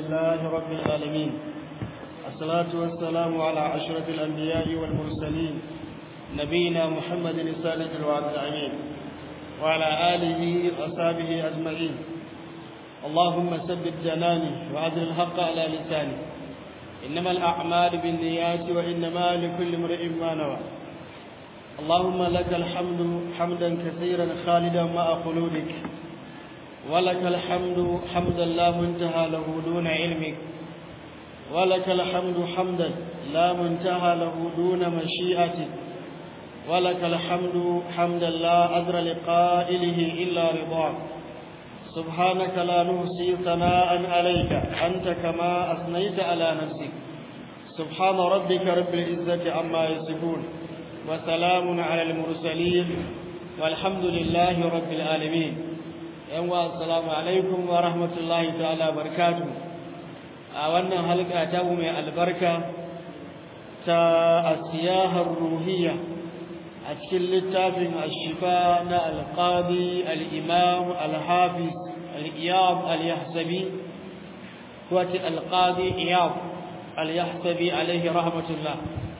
لله رب العالمين الصلاة والسلام على أشرف الأنبياء والمرسلين نبينا محمد الصادق الوعد الأمين وعلى آله وأصحابه أجمعين اللهم ثبت جناني وعدل الحق على لساني إنما الأعمال بالنيات وإنما لكل امرئ ما نوى اللهم لك الحمد حمدا كثيرا خالدا مع خلودك ولك الحمد حمدا لا منتهى له دون علمك ولك الحمد حمدا لا منتهى له دون مشيئتك ولك الحمد حمدا لا أدر لقائله إلا رضاك سبحانك لا نحصي ثناء عليك أنت كما أثنيت على نفسك سبحان ربك رب العزة عما يصفون وسلام على المرسلين والحمد لله رب العالمين yanwa assalamu alaikum wa rahmatullahi ta'ala barakatuh a wannan halka ta mu mai albarka ta asiyahar ruhiyya a cikin littafin ashifa na alqadi al-imam al-hafiz al-iyab al-yahsabi wato alqadi iyab al-yahsabi alaihi rahmatullah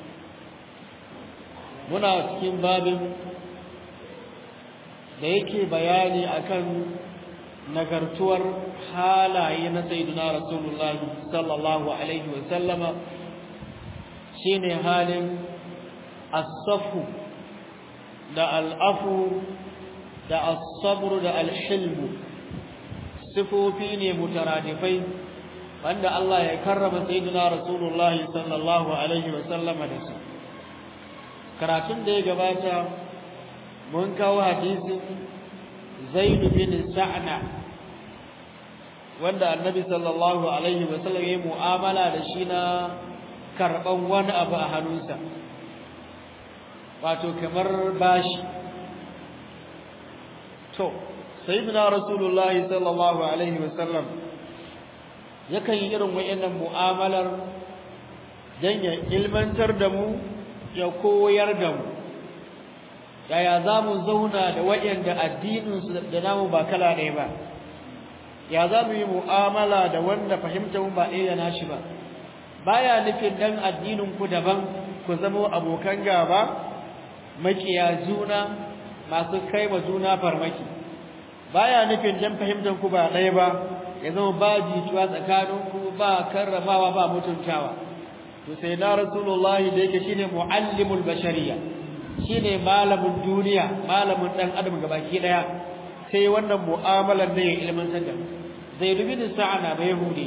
muna cikin babin da yake bayani akan nagartuwar halaye na sayyidina rasulullahi sallallahu alaihi wa sallama shine halin as-safu da al-afu da as-sabr da al-hilm sifofi ne mutaradifai wanda Allah ya karrama sayyidina rasulullahi sallallahu alaihi wa sallama da su karatun da ya gabata mun kawo hadisin zaid bin sa'na wanda annabi sallallahu alaihi wasallam ya mu'amala da shi na karban wani abu a hannunsa wato kamar bashi to sayyidina rasulullah sallallahu alaihi wasallam yakan yi irin wayannan mu'amalar dan ya ilmantar da mu ya koyar da mu yaya za mu zauna da waɗanda addininsu da namu ba kala ɗaya ba ya za mu yi mu'amala da wanda fahimta mu ba ɗaya da nashi ba baya nufin dan addinin ku daban ku zama abokan gaba makiya juna masu kai wa juna farmaki baya nufin dan fahimtar ku ba ɗaya ba ya zama ba jituwa tsakanin ku ba karramawa ba mutuntawa to sai na rasulullahi da yake shine muallimul bashariya shine malamin duniya malamin dan adam gabaki daya sai wannan mu'amalar ne ya ilmantar da zai dubi da sa'ana ba yahudi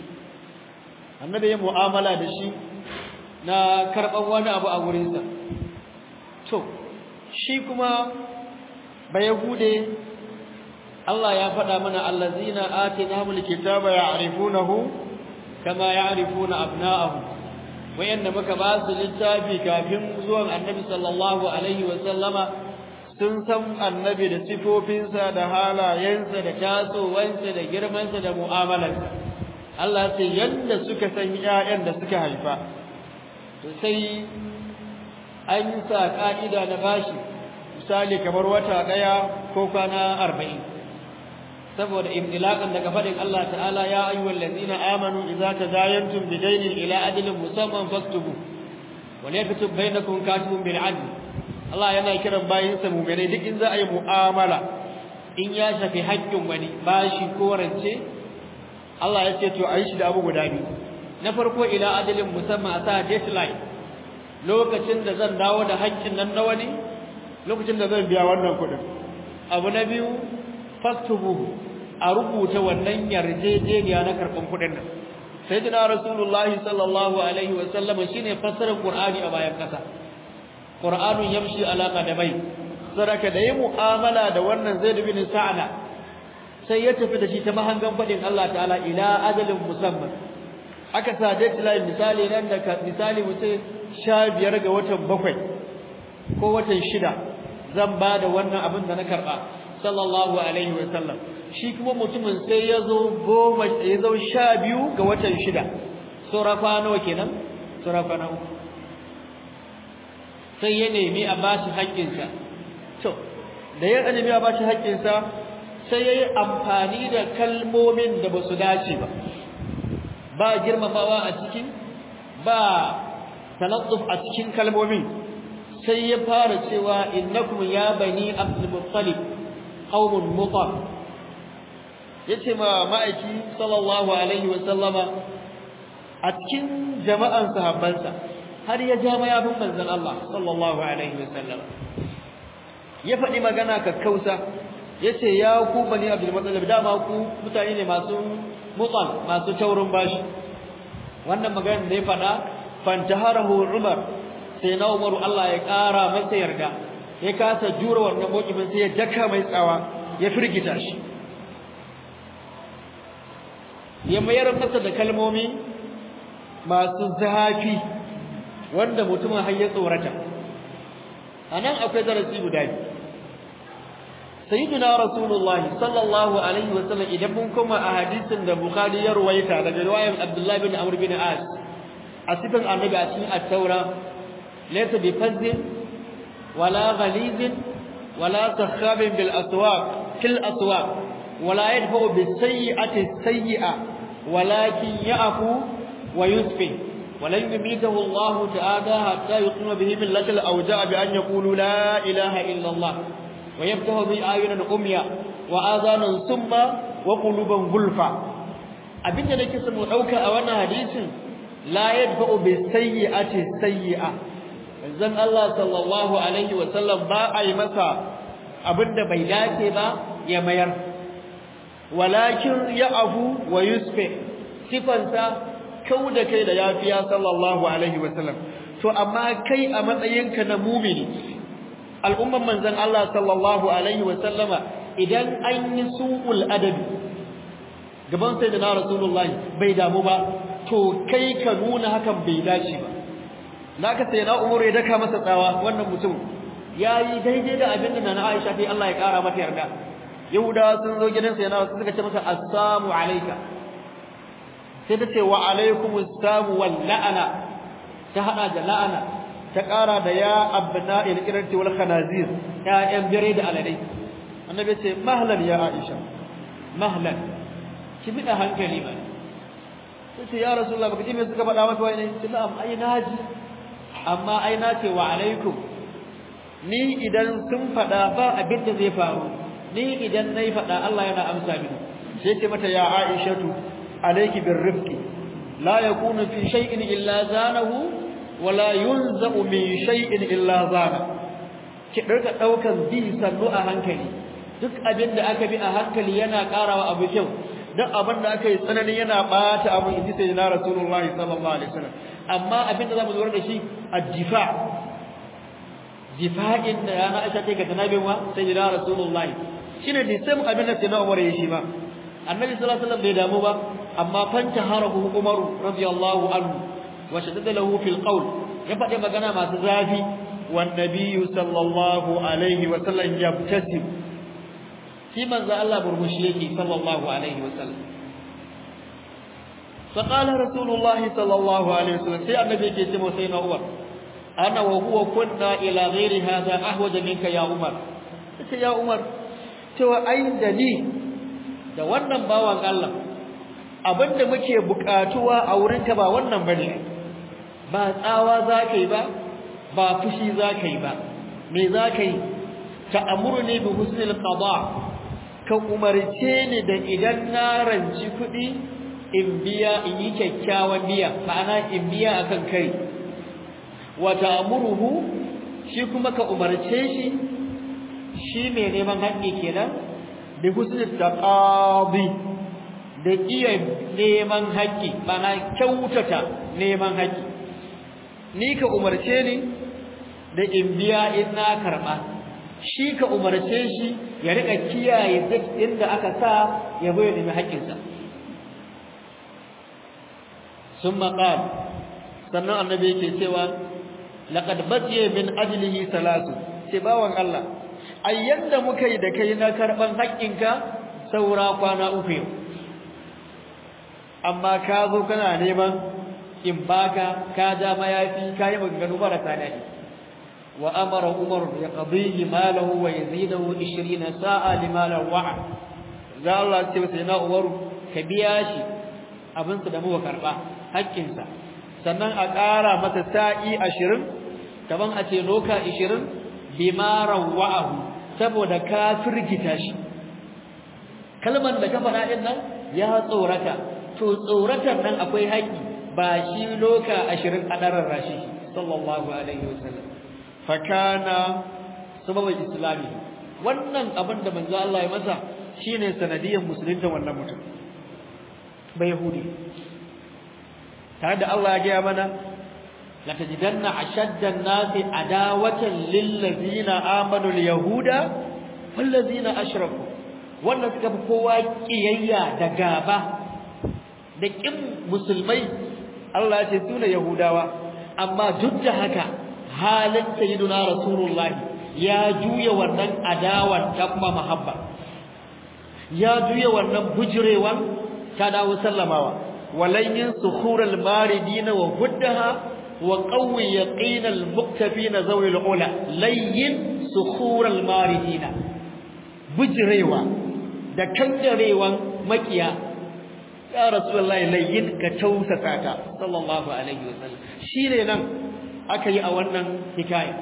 annabi ya mu'amala da shi na karban wani abu a gurin sa to shi kuma ba yahude Allah ya faɗa mana allazina atinahumul kitaba ya'rifunahu kama ya'rifuna abna'ahum wayanda muka ba su littafi kafin zuwan annabi sallallahu alaihi wa sallama sun san annabi da sifofinsa da halayensa da tasowansa da girmansa da mu'amalarsa Allah sai yanda suka san ƴaƴan da suka haifa to sai an yi sa ka'ida na bashi misali kamar wata daya ko kwana arba'in saboda imtilaqan daga fadin Allah ta'ala ya ayyuhal ladina amanu idza tadayantum bidaynin ila ajalin musamman faktubu wa yaktub bainakum katibun bil adl Allah yana kiran bayin sa mu'mini duk in za a yi mu'amala in ya shafi haƙƙin wani bashi ko rance Allah ya ce to a yi shi da abu guda biyu na farko ila ajalin musamman a sa deadline lokacin da zan dawo da haƙƙin nan na wani lokacin da zan biya wannan kuɗin abu na biyu faktubuhu a rubuta wannan yarjejeniya na karban kudin nan sayyidina rasulullahi sallallahu alaihi wa sallam shine fassarar qur'ani a bayan kasa qur'anun yamshi ala qadamai saraka da yi mu'amala da wannan zaid bin sa'na sai ya tafi da shi ta mahangan fadin Allah ta'ala ila ajalin musamman aka sa deadline misali nan da misali mu ce 15 ga watan bakwai ko watan shida zan ba da wannan abin da na karba sallallahu alaihi wa sallam shi kuma mutumin sai ya zo goma ya zo sha biyu ga watan shida sura nawa kenan sura kwana uku sai ya nemi a bashi haƙƙinsa to da ya nemi a bashi haƙƙinsa sai ya yi amfani da kalmomin da ba su dace ba ba girmamawa a cikin ba talattuf a cikin kalmomin sai ya fara cewa innakum ya bani abdul muttalib qaumun mutar yace ma ma'aiki sallallahu alaihi wa sallama a cikin jama'an sahabbansa har ya ja mayafin manzon Allah sallallahu alaihi wa sallama ya faɗi magana kakkausa yace ya ku bani abdul muttalib dama ku mutane ne masu mutal masu taurin bashi wannan magana da ya faɗa fantaharahu umar sai na umaru Allah ya ƙara masa yarda ya kasa jura wannan mokifin sai ya daka mai tsawa ya firgita shi ya mayar masa da kalmomi masu zafi wanda mutumin har ya tsorata anan akwai darasi guda biyu sayyidina rasulullahi sallallahu alaihi wa sallam idan mun koma a hadisin da bukhari ya ruwaita daga riwayar abdullahi bin amr bin as a sifin annabi a cikin at-taura laysa bi fazzin wala ghalizin wala sakhabin bil aswaq fil aswaq wala yadfa'u bis sayyi'ati sayyi'a walakin ya'fu wa yusfi ولن يميته الله تعالى حتى يقيم به ملة الأوجاع بأن يقولوا لا إله إلا الله ويفتح به أعينا عميا وآذانا سما وقلوبا غلفا abinda nake so mu dauka a wannan hadisin la yadfa'u bi sayyi'ati sayyi'a zan Allah sallallahu alaihi wa sallam ba a yi masa abinda bai dace ba ya mayar walakin ya'fu wa yusfi sifansa kau da kai da yafiya sallallahu alaihi wa sallam to amma kai a matsayinka na mumini al'umman manzon Allah sallallahu alaihi wa sallama idan an yi su'ul adabi gaban sai da na rasulullahi bai damu ba to kai ka nuna hakan bai dace ba naka sai na umar ya daka masa tsawa wannan mutum yayi daidai da abin da na Aisha sai Allah ya kara mata yarda yahudawa sun zo gidan sai na suka ce masa assalamu alayka sai ta ce wa alaykum assalam wal la'ana ta hada da la'ana ta kara da ya abna il irti wal khanazir ya yan bire da aladai annabi ce mahlan ya Aisha mahlan ki bi da hankali ba sai ya rasulullah baka ji me suka faɗa maka wai ne sai na'am ai naji amma ai na ce wa alaikum ni idan sun faɗa ba abin da zai faru ni idan nayi faɗa Allah yana amsa mini sai ce mata ya aishatu alayki birrifqi la yakunu fi shay'in illa zanahu wala yunza'u min shay'in illa zana ki dirka daukan bi sannu a hankali duk abin da aka bi a hankali yana karawa abu kyau duk abin da aka yi tsanani yana bata abu inji sai na rasulullahi sallallahu alaihi wasallam amma abin da zamu lura da shi addifa difa'in da yana Aisha take ga tanabin wa sai na rasulullahi shine da sai abin da sai na Umar ya shi ba annabi sallallahu alaihi wasallam bai damu ba amma fanta harahu Umar radiyallahu anhu wa shaddada lahu fil qawl ya faɗi magana masu zafi wan nabiyyu sallallahu alaihi wasallam yabtasim shi manzo Allah burmushi yake sallallahu alaihi wasallam فقال رسول الله صلى الله عليه وسلم سي النبي yake ce sai na Umar ana wa huwa kunna ila ghairi hadha ahwaj minka ya Umar sai ya Umar cewa ai da ni da wannan bawan Allah abinda muke bukatuwa a wurinka ba wannan bane ba tsawa zakai ba ba fushi zakai ba me zakai ta'amuruni bi husnil qada ka umarce ni da idan na ranci kuɗi in biya in yi kyakkyawan biya ma'ana in biya akan kai wa ta'muruhu shi kuma ka umarce shi shi mai neman haƙƙi kenan bi husnul taqadi da iya neman haƙƙi ma'ana kyautata neman haƙƙi ni ka umarce ni da in biya in na karɓa shi ka umarce shi ya rika kiyaye duk inda aka sa ya bai nemi haƙƙinsa ثم قال sannan annabi yake cewa laqad batiya min ajlihi salasu ce bawan Allah ai yanda muka yi da kai na karban haƙƙinka saura kwana uku yau amma ka zo kana neman in baka ka ja mayafi ka yi maganganu marasa daɗi wa amara umar ya qadihi malahu wa yazidahu 20 sa'a limalan wa'a za Allah ce sai na umaru ka biya shi abinsa da muka karba haƙƙinsa sannan a ƙara masa sa'i ashirin kaman a ce loka ashirin bima rawa'ahu saboda ka firgita shi kalmar da ka faɗa ɗin nan ya tsorata to tsoratar nan akwai haƙƙi ba shi loka ashirin a ɗarar rashi sallallahu alaihi wasallam fakana sababin islami wannan abin da manzo Allah ya masa shine sanadiyar musulunta wannan mutum bai yahudi tare da Allah ya gaya mana la tajidanna ashadda an-nasi adawatan lil ladina amanu al-yahuda wal ladina ashraku wannan suka fi kowa kiyayya da gaba da kin musulmai Allah ya ce sune yahudawa amma duk da haka halin sayyiduna rasulullahi ya juya wannan adawan ta kuma mahabba ya juya wannan bujirewan ta dawo sallamawa walayyin sukhural maridina wa huddaha wa qawwi yaqinal muktafina zawil ula layyin sukhural maridina bujirewa da kangarewan makiya ya rasulullahi layyin ka tausasa ta sallallahu alaihi wasallam shine nan aka yi a wannan hikaya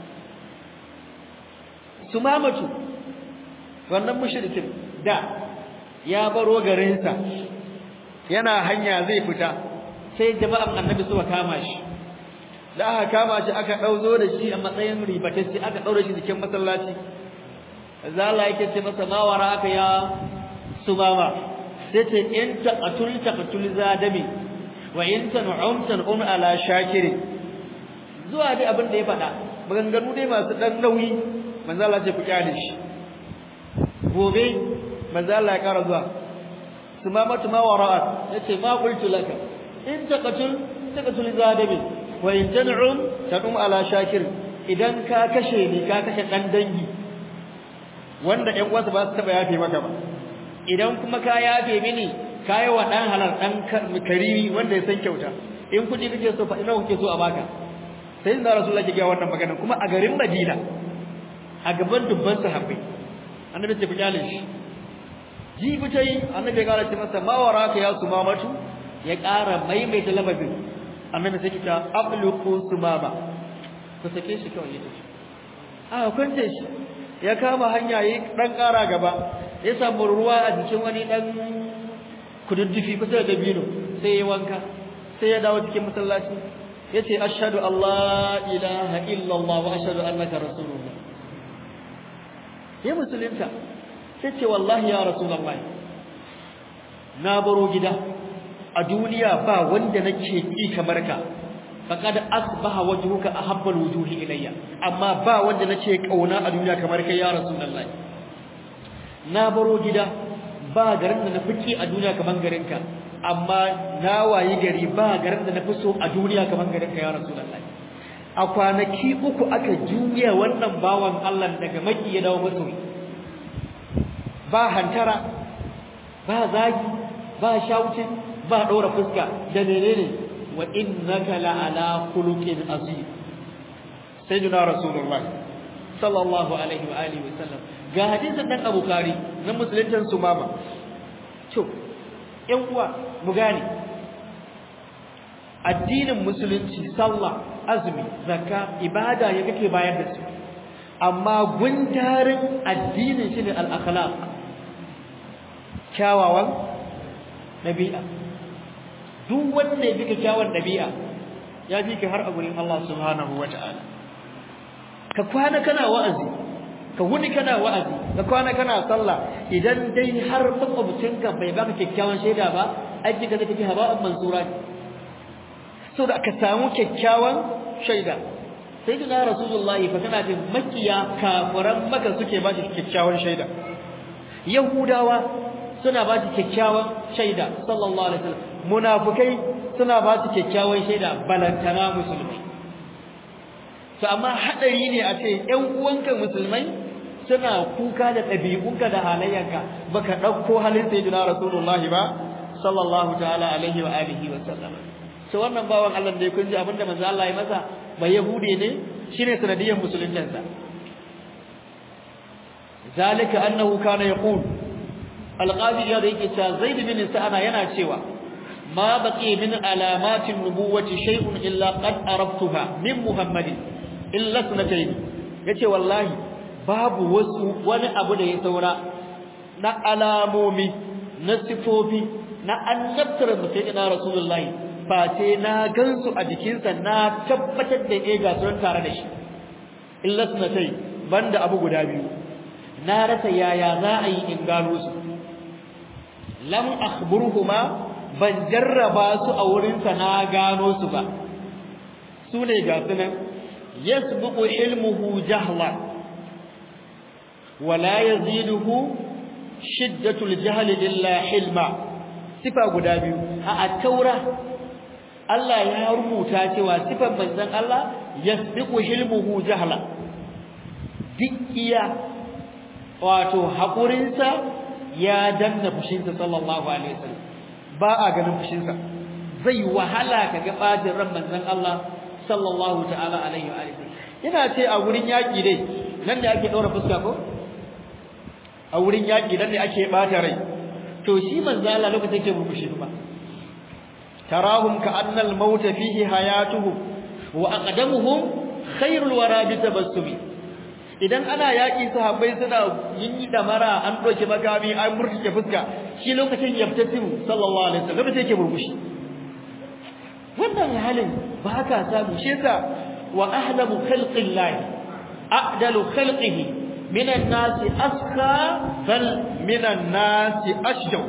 sumamatu wannan mushrikin da ya baro garinsa yana hanya zai fita sai jama'an annabi suka kama shi da aka kama shi aka dauzo da shi a matsayin ribatacce aka daure shi cikin masallaci zalla yake ce masa mawara aka ya sumama sai ce in taqatul taqatul zadami wa in tan'um tan'um ala shakiri zuwa dai abin da ya faɗa maganganu dai masu dan nauyi manzo Allah ce ku kyale shi gobe manzo Allah ya kara zuwa sumamatu ma wara'at yace ma qultu laka in taqatul taqatul zadabi wa in tan'um tan'um ala shakir idan ka kashe ni ka kashe dan dangi wanda ƴan uwansa ba su taba yafe maka ba idan kuma ka yafe mini kai wa dan halal dan karimi wanda ya san kyauta in kudi kake so fa ina kuke so a baka sai da rasulullahi ya ga wannan magana kuma a garin Madina a gaban dubban sahabbai annabi ce ku kyale shi jibi tai annabi ya kara ce masa ma waraka ya sumamatu ya kara maimaita lababin annabi sai kita abluqu sumama ku sake shi kawai yake a kwance shi ya kama hanya yi dan kara gaba ya samu ruwa a jikin wani dan kududdufi kusa da dabino sai ya wanka sai ya dawo cikin masallaci yace ashhadu allah ilaha illallah wa ashhadu annaka rasulullah ya musulunta sai ce wallahi ya rasulullahi na baro gida a duniya ba wanda nake ki kamar ka faqad asbaha wajhuka ahabba alwujuhi ilayya amma ba wanda nace kauna a duniya kamar kai ya rasulullahi na baro gida ba garin da na fiki a duniya kamar garinka amma na wayi gari ba garin da na fi so a duniya kamar garinka ya rasulullahi a kwanaki uku aka juya wannan bawan Allah daga maki ya dawo masoyi ba hantara ba zagi ba shautin ba ɗora fuska da menene wa innaka la'ala khuluqin azim sayyidina rasulullahi sallallahu alaihi wa alihi wa sallam ga hadisin dan Abu Kari na musuluntan Sumama to ƴan uwa mu gane addinin musulunci sallah azumi zakka ibada ya kake bayar da su amma gundarin addinin shine al-akhlaq kyawawan dabi'a duk wanda ya bika kyawawan dabi'a ya bi ka har a gurin Allah subhanahu wata'ala ka kwana kana wa'azi ka wuni kana wa'azi ka kwana kana sallah idan dai har makwabcinka bai baka kyakkyawan shaida ba aiki ka tafi haba'an mansura ne so da aka samu kyakkyawan shaida sai da rasulullahi fa kana jin makiya kafiran maka suke ba shi kyakkyawan shaida yahudawa suna ba shi kyakkyawan shaida sallallahu alaihi wasallam munafikai suna ba shi kyakkyawan shaida balantana musulmai to amma hadari ne a ce ƴan uwanka musulmai suna kuka da ɗabi'unka da halayyanka baka ɗauko halin sayyidina rasulullahi ba sallallahu ta'ala alaihi wa alihi wa sallam to wannan bawan Allah da kun ji abinda manzo Allah ya masa ba yahude ne shine sanadiyan musuluncinsa zalika annahu kana yaqul alqadi ya da yake cewa zaid bin sa'ana yana cewa ma baqi min alamatin nubuwati shay'un illa qad araftuha min muhammadin illa sunatayn yace wallahi babu wasu wani abu da ya saura na alamomi na sifofi na annabtar sayyidina rasulullahi face na gansu a jikinsa na tabbatar da eh ga sun tare da shi illa sunatai banda abu guda biyu na rasa yaya za a yi in gano su lam akhburuhuma ban jarraba su a wurinsa na gano su ba su ne ga sunan yasbuqu ilmuhu jahla wala yaziduhu shiddatul jahl illa hilma sifa guda biyu a taura Allah ya rubuta cewa sifan manzon Allah yasbiqu hilmuhu jahla dikkiya wato hakurinsa ya danna fushinsa sallallahu alaihi wasallam ba a ganin fushinsa zai wahala kaga bajin ran manzon Allah sallallahu ta'ala alaihi wa alihi ina ce a wurin yaki dai nan ne ake daura fuska ko a wurin yaki nan ne ake bata rai to shi manzo Allah lokacin yake murmushi ba tarahum ka'anna al-maut fihi hayatuhum wa aqdamuhum khairul wara bi tabassumi idan ana yaki sahabbai suna yin damara an doke makami an murtuke fuska shi lokacin yaftatimu sallallahu alaihi wasallam lokacin yake murmushi wannan halin ba ka samu shi yasa wa ahlamu khalqillahi a'dalu khalqihi minan nasi aska bal minan nasi ashjaw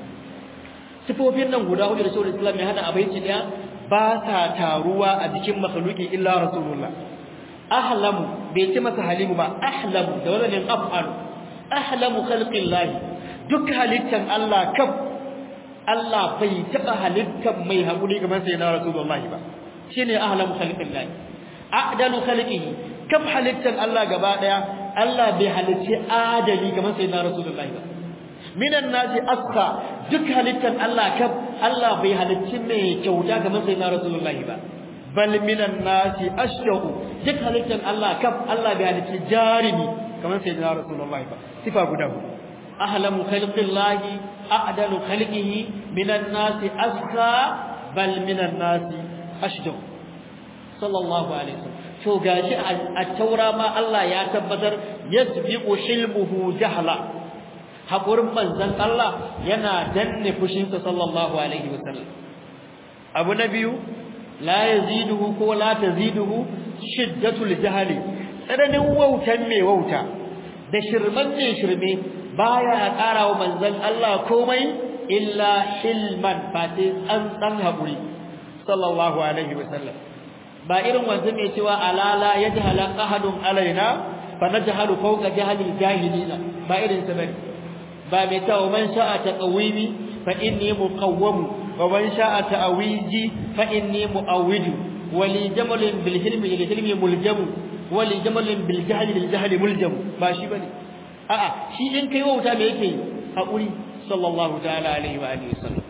sifofin nan guda hudu da shawar islam ya hada abaici daya ba sa taruwa a jikin makhluki illa rasulullah ahlamu bai ce masa halimu ba ahlamu da wannan af'al ahlamu khalqillah duk halittan Allah kaf Allah bai taba halittan mai hakuri kamar sai na rasulullah ba shine ahlamu khalqillah a'dalu khalqihi kaf halittan Allah gaba daya Allah bai halicci adali kamar sai na rasulullahi ba minan nasi asqa duk halittan Allah kaf Allah bai halicci mai kyauta kamar sai na rasulullahi ba bal minan nasi ashqu duk halittan Allah kaf Allah bai halicci jarimi kamar sai na rasulullahi ba sifa guda ahlamu khalqillahi a'dalu khalqihi minan nasi asqa bal minan nasi ashqu sallallahu alaihi wasallam to gashi a taura ma Allah ya tabbatar yasbiqu hilmuhu jahla hakurin manzon Allah yana danne fushinsa sallallahu alaihi wasallam abu na biyu la yaziduhu ko la taziduhu shiddatul jahli tsananin wautan mai wauta da shirman mai shirme baya karawa manzon Allah komai illa hilman fati tsantsan hakuri sallallahu alaihi wasallam ba irin wanda mai cewa alala yajhala ahadun alaina fa najhalu fawqa jahlil jahilina ba irin sa bane ba mai tawo man sha'a taqawimi fa inni muqawwam wa man sha'a ta'awiji fa inni mu'awwidu wa li jamalin bil hilmi lil hilmi muljamu wa li jamalin bil jahli lil jahli muljamu ba shi bane a'a shi in kai wauta me yake hakuri sallallahu ta'ala alaihi wa alihi wasallam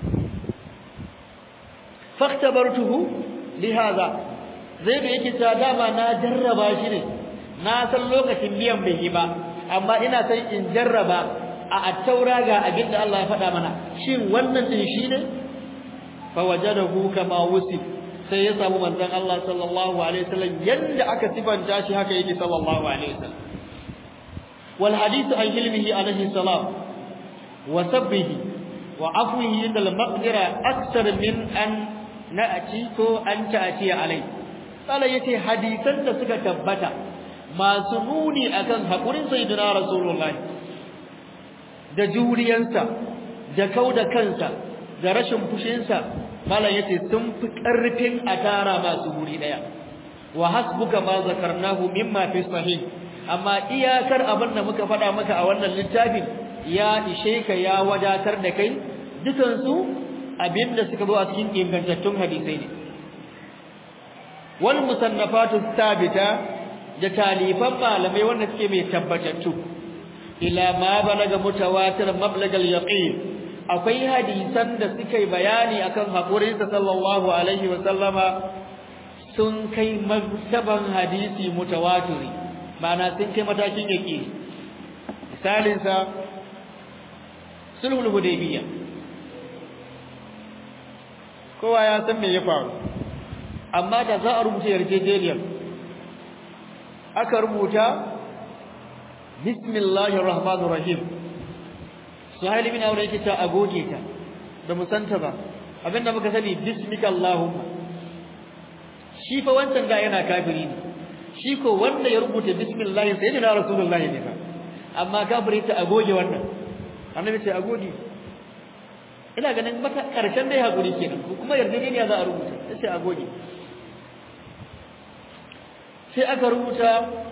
faktabartuhu lihadha zai da yake ta dama na jarraba shi ne na san lokacin biyan bai yi ba amma ina san in jarraba a attaura ga abin da Allah ya faɗa mana shin wannan din shi ne fa wajadahu kama wusif sai ya samu manzon Allah sallallahu alaihi wasallam yanda aka sifanta shi haka yake sallallahu alaihi wasallam wal hadith an ilmihi alaihi salam wa sabbihi wa afwihi inda al-maqdira akthar min an na'ati ko an ta'ati alaihi Allah yace hadisan da suka tabbata masu nuni akan hakurin sayyidina rasulullahi da juriyansa da kauda kansa da rashin fushinsa mala yace sun fi karfin a tara masu guri daya wa hasbuka ma zakarnahu mimma fi sahih amma iyakar abin da muka faɗa maka a wannan littafin ya ishe ka ya wadatar da kai dukansu abinda suka zo a cikin ingantattun hadisai ne wal musannafatu thabita da talifan malamai wanda suke mai tabbatattu ila ma balaga mutawatir mablagal yaqin akwai hadisan da suka yi bayani akan hakurin sa sallallahu alaihi wa sallama sun kai martaban hadisi mutawatiri ma'ana sun kai matakin yaqin misalin sa sulhul hudaybiyah kowa ya san me ya faru amma da za a rubuta yarjejeniyar aka rubuta bismillahir rahmanir rahim suhaili bin aure yake ta agoge ta da musanta ba abinda muka sani bismika allahumma shi fa wancan da yana kafiri ne shi ko wanda ya rubuta bismillah sayyidina rasulullahi ne fa amma kafiri ta agoge wannan annabi ce agoge ina ganin maka karshen dai hakuri kenan kuma yarjejeniya za a rubuta sai agoge sai aka rubuta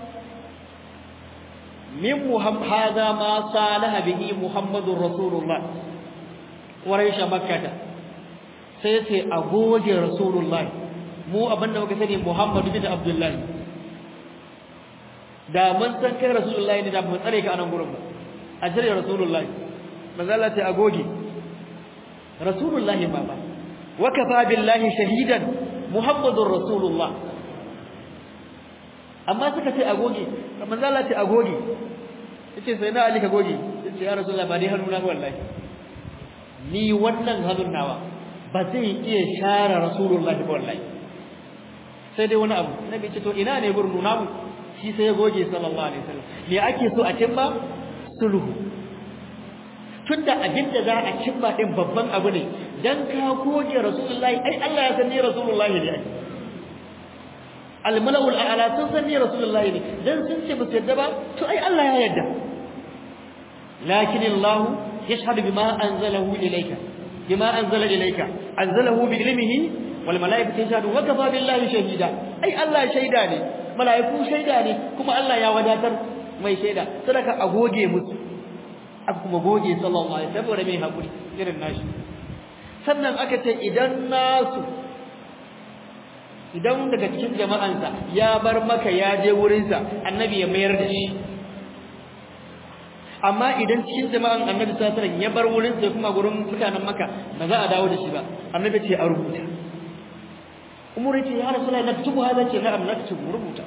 min muhammad hada ma salaha bihi muhammadur rasulullah quraisha makkah sai sai agoge rasulullah mu abinda muka sani muhammad bin abdullahi da mun san kai rasulullahi ne da mun tsare ka anan gurin ba a jira rasulullahi manzo Allah ta agoge rasulullahi baba wa kafa billahi shahidan muhammadur rasulullah amma suka ce agoge manzo Allah ta agoge yace sai na ali ka goge yace ya rasulullahi ba dai hannuna ba wallahi ni wannan hannun nawa ba zai iya share rasulullahi ba wallahi sai dai wani abu nabi ce to ina ne gurin nuna mu shi sai ya goge sallallahu alaihi wasallam me ake so a cimma sulhu tunda abinda za a cimma din babban abu ne dan ka goge rasulullahi ai Allah ya san ni rasulullahi ne ai al-mala'ul a'la sun san ni rasulullahi ne dan sun ce ba su yadda ba to ai Allah ya yadda lakin Allah yashhadu bima anzalahu ilayka bima anzala ilayka anzalahu bi ilmihi wal mala'ikatu yashhadu wa kafa billahi shahida ai Allah shaida ne mala'iku shaida ne kuma Allah ya wadatar mai shaida sadaka a goge musu aka kuma goge sallallahu alaihi wasallam saboda mai hakuri irin nashi sannan aka ce idan nasu idan daga cikin jama'ansa ya bar maka ya je wurinsa annabi ya mayar da shi amma idan cikin jama'an annabi sallallahu alaihi wasallam ya bar wurinsa kuma gurin mutanen maka ba za a dawo da shi ba annabi ce a rubuta umar yace ya rasulullahi naktubu hada ce na'am naktubu rubuta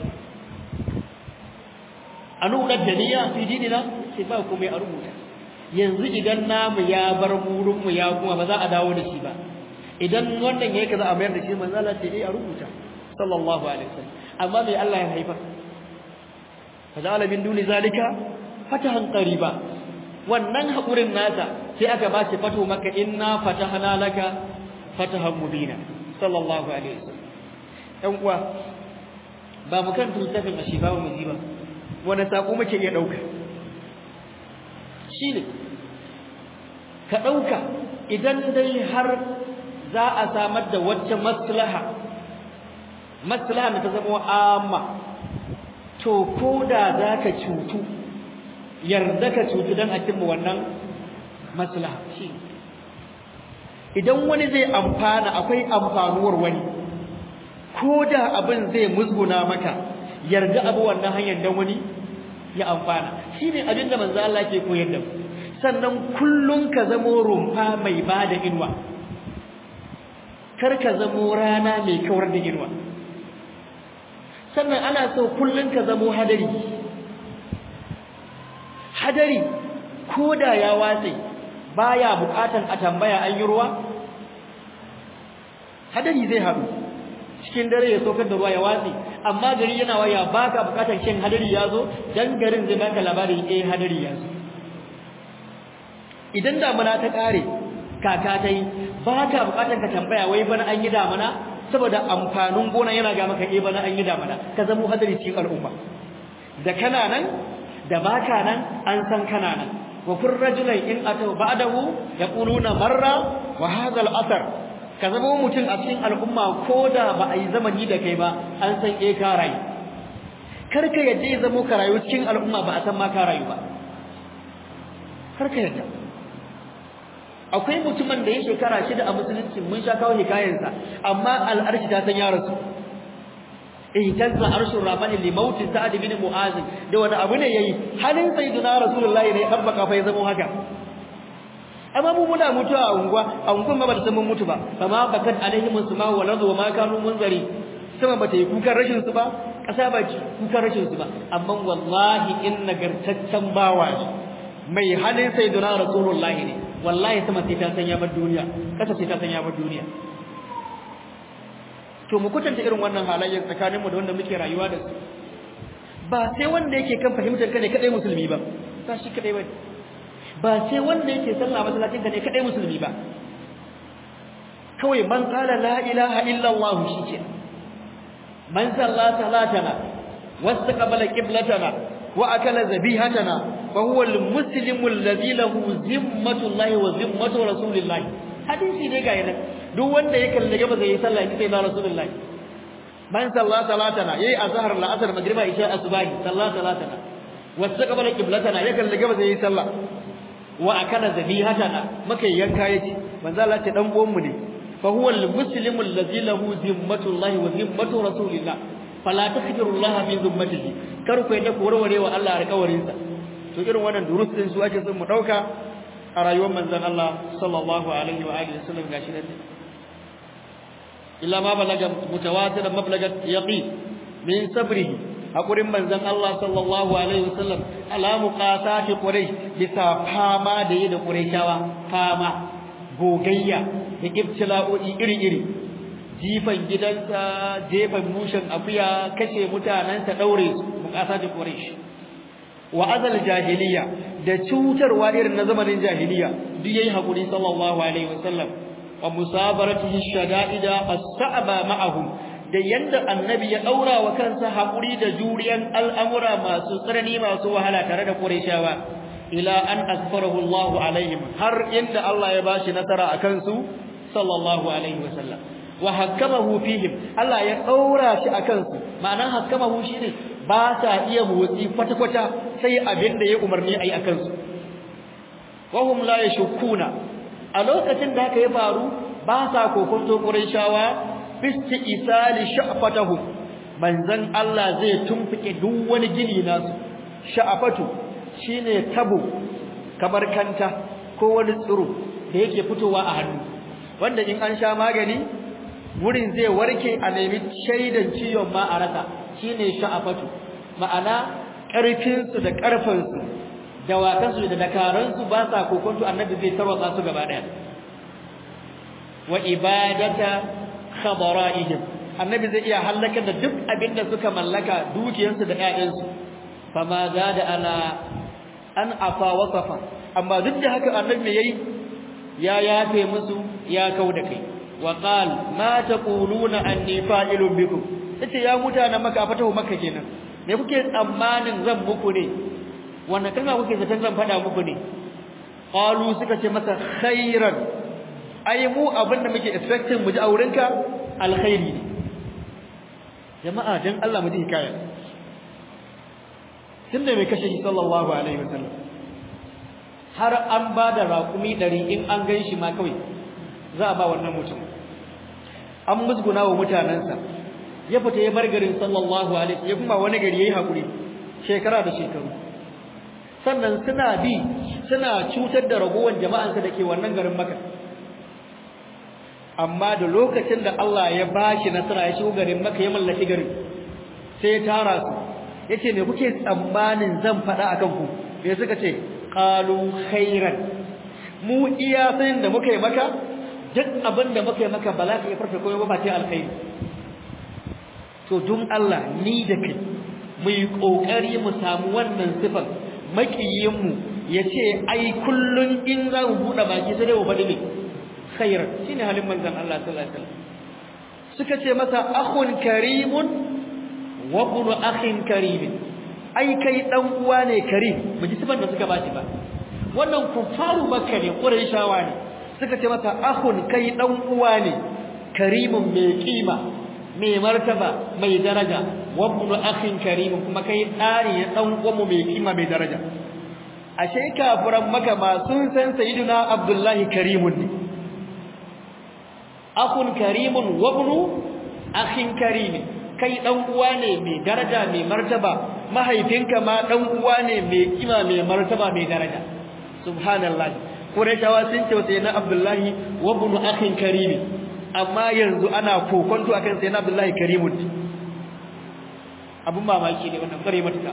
anu da daniya fi dinina sai ba komai a rubuta yanzu idan namu ya bar murin mu ya kuma ba za a dawo da shi ba idan wannan yayi kaza a mayar da shi manzo Allah ce eh a rubuta sallallahu alaihi wasallam amma mai Allah ya haifa faja'ala min duni zalika fatahan qariba wannan hakurin nasa sai aka ba shi fato maka inna fatahna laka fatahan mubina sallallahu alaihi wasallam ɗan uwa ba mu kan littafin ashifa mu ji ba wanda sako muke iya dauka shine ka dauka idan dai har za a samar da wacce maslaha maslaha da ta zama amma to koda zaka cutu yarda ka cutu dan a cimma wannan maslaha shi idan wani zai amfana akwai amfanuwar wani ko da abin zai musguna maka yarda abu wannan hanyar dan wani ya amfana shine abin da manzo Allah ke koyar da mu sannan kullun ka zamo rumfa mai bada inuwa kar ka zamo rana mai kawar da inuwa sannan ana so kullun ka zamo hadari hadari ko da ya watse baya bukatan a tambaya an yi ruwa hadari zai haɗu cikin dare ya sokar da ruwa ya watsi amma gari yana waya baka bukatar shin hadari ya zo dan garin zai baka labarin eh hadari ya zo idan damuna ta kare kaka ta yi baka bukatar ka tambaya wai bana an yi damuna saboda amfanin gona yana ga maka eh bana an yi damuna ka zamo hadari cikin al'umma da kana nan da baka nan an san kana nan wa kun rajulan in atau ba'dahu yaquluna marra wa hadha al-athar ka zama mutum a cikin al'umma ko da ba a yi zamani da kai ba an san eh ka rayu kar ka yadda ya zamo ka rayu cikin al'umma ba a san ma ka rayu ba kar ka yadda akwai mutumin da ya shekara shida a musulunci mun sha kawo hikayensa amma al'arshi ta san ya rasu ihtazza arshur rahmani li maut sa'ad bin mu'az da wani abu ne yayi halin sayyidina rasulullahi ne tabbaka fa ya zama haka amma mu muna mutuwa a unguwa a unguwan ba ba ta san mun mutu ba amma bakat alaihim suma wa ladu ma kanu munzari sama ba ta yi kukan rashin su ba kasa ba ci kukan rashin su ba amma wallahi in nagartaccen bawa ne mai halin sayyidina rasulullahi ne wallahi sama sai ta san ya bar duniya kasa sai ta san ya bar duniya to mu kutanta irin wannan halayyar tsakanin mu da wanda muke rayuwa da su ba sai wanda yake kan fahimtar ka ne kadai musulmi ba ba shi kadai ba ba sai wanda yake sallah masallacin ka ne kadai musulmi ba kawai man qala la ilaha illa allah shike man salla salatana wastaqbala qiblatana wa akala zabihatana fa huwa almuslimu alladhi lahu zimmatu allah wa zimmatu rasulillah hadisi ne ga yana duk wanda ya kalle gaba zai yi sallah sai na rasulullah man salla salatana yayi azhar al-asr magriba isha asbahi salla salatana wastaqbala qiblatana ya kalle gaba zai yi sallah wa akala zabihatana maka yanka yace manzo Allah ce dan uwan mu ne fa huwa al-muslimu alladhi lahu zimmatu Allah wa zimmatu rasulillah fala takhdiru Allah bi zimmatihi kar ku yadda ku warware wa Allah alƙawarin sa to irin wannan durus din su ake son mu dauka a rayuwar manzon Allah sallallahu alaihi wa alihi wasallam gashi nan illa ma balaga mutawatiran mablagat yaqin min sabrihi hakurin manzon Allah sallallahu alaihi wasallam ala muqatati quraish bisa fama da yi da quraishawa fama gogayya da ibtila'o'i iri-iri jifan gidansa jefan mushin akuya kashe mutanansa daure su muqatati quraish wa azal jahiliya da cutarwa irin na zamanin jahiliya duk yayi hakuri sallallahu alaihi wasallam wa musabaratihi shada'ida as-sa'ba ma'ahum da yanda annabi ya daura wa kansa hakuri da juriyan al'amura masu tsanani masu wahala tare da Qurayshawa ila an asfarahu Allah alaihim har inda Allah ya bashi nasara akan su sallallahu alaihi wasallam wa hakamahu fihim Allah ya daura shi akan su ma'anar hakamahu shine ba sa iya motsi kwata-kwata sai abin da ya umarni ayi akan su wa hum la yashkuna a lokacin da haka ya faru ba sa kokonto Qurayshawa fisti isali sha'fatahum manzon Allah zai tumfike duk wani gini nasu sha'afatu shine tabo kamar kanta ko wani tsiro da yake fitowa a hannu wanda in an sha magani wurin zai warke a nemi shaidan ciwon ma a rasa shine sha'afatu ma'ana karfin su da karfin su dawakan su da dakaran su ba sa kokonto annabi zai tarwatsa su gaba daya wa ibadata khabara'ihim annabi zai iya halaka da duk abinda suka mallaka dukiyarsu da ƴaƴansu fama zada ala an afa wasafa amma duk da haka annabi yayi ya yafe musu ya kauda kai wa qal ma taquluna anni fa'ilun bikum yace ya mutanen maka fatahu makka kenan me kuke tsammanin zan muku ne wannan kalma kuke zaton zan faɗa muku ne qalu suka ce masa khairan ai mu abin da muke expecting mu ji a wurinka alkhairi ne jama'a dan Allah mu ji hikaya tunda mai kashe shi sallallahu alaihi wasallam har an ba da raƙumi ɗari in an gan shi ma kawai za a ba wannan mutum an musguna wa mutanensa ya fita ya bar garin sallallahu alaihi ya kuma wani gari yayi hakuri shekara da shekaru sannan suna bi suna cutar da ragowar jama'ansa da ke wannan garin Makka amma da lokacin da Allah ya bashi nasara ya shigo garin Makka ya mallaki garin sai ya tara su yace me kuke tsammanin zan faɗa akan ku sai suka ce qalu khairan mu iya sanin da muka yi maka duk abin da muka yi maka ba za ka iya farfe koyo ba ce alkhairi to dun Allah ni da kai mu yi kokari mu samu wannan sifar makiyin mu yace ai kullun in za mu bude baki sai dai mu faɗi ne khairan shine halin manzon Allah sallallahu alaihi wasallam suka ce masa akhun karimun wa ibnu akhin karimin ai kai dan uwa ne karim mu ji sifar da suka bashi ba wannan kufaru makka ne quraishawa ne suka ce masa akhun kai dan uwa ne karimun mai kima mai martaba mai daraja wa ibnu akhin karimun kuma kai tsari ne dan uwan mai kima mai daraja ashe kafiran maka ma sun san sayyidina abdullahi karimun ne akhun karimun wa ibnu akhin karimin kai dan uwa ne mai daraja mai martaba mahaifinka ma dan uwa ne mai kima mai martaba mai daraja subhanallah qurayshawa sun ce sai na abdullahi wa ibn akhin karim amma yanzu ana kokonto akan sai na abdullahi karimun abun mamaki ne wannan bare matuka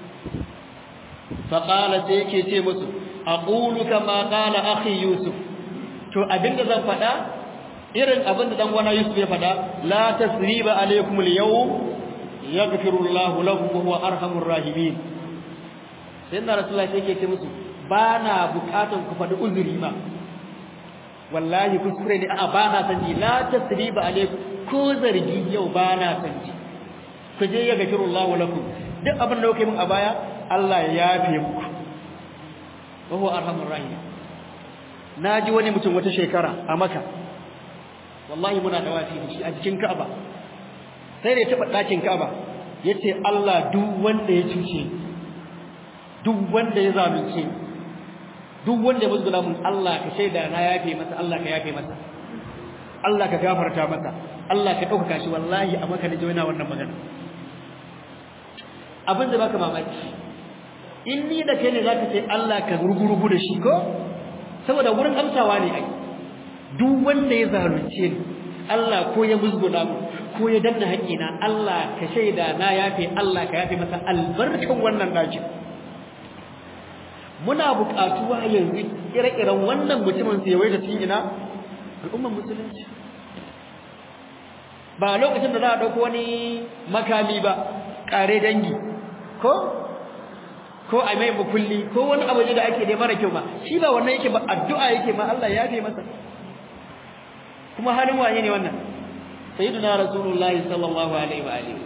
fa qala sai yake ce musu aqulu kama qala akhi yusuf to abinda zan faɗa irin abin da dan wana Yusuf ya faɗa la tasriba alaykum al-yawm yaghfiru Allahu lakum wa huwa arhamur rahimin sai na rasulullahi sai yake ce musu ba na bukatan ku faɗi uzuri ma wallahi kuskure ne a ba na san ji la tasriba alaykum ko zargi yau ba na san ji ku je ya gafiru Allahu lakum duk abin da kuke min a baya Allah ya yafe muku wa huwa arhamur rahim naji wani mutum wata shekara a Makka wallahi muna da wafi shi a cikin Ka'aba sai da ya taba dakin Ka'aba yace Allah duk wanda ya cuce duk wanda ya zalunce duk wanda ya musgula mun Allah ka shaida na yafe masa Allah ka yafe masa Allah ka gafarta masa Allah ka dauka shi wallahi a Makka ne yana wannan magana abin da baka mamaki in ni da kai ne zaka ce Allah ka rugurugu da shi ko saboda wurin amsawa ne ai duk wanda ya zalunce ni Allah ko ya musguna mu ko ya danna haƙina Allah ka shaida na yafe Allah ka yafe masa albarkan wannan dakin muna buƙatuwa yanzu ire-iren wannan mutumin sai wai da cikin ina al'ummar musulunci ba lokacin da za a dauko wani makami ba kare dangi ko ko a mai mukulli ko wani abu da ake da mara kyau ma shi ba wannan yake ba addu'a yake ma Allah ya yafe masa kuma halin waye ne wannan sayyidina rasulullahi sallallahu alaihi wa alihi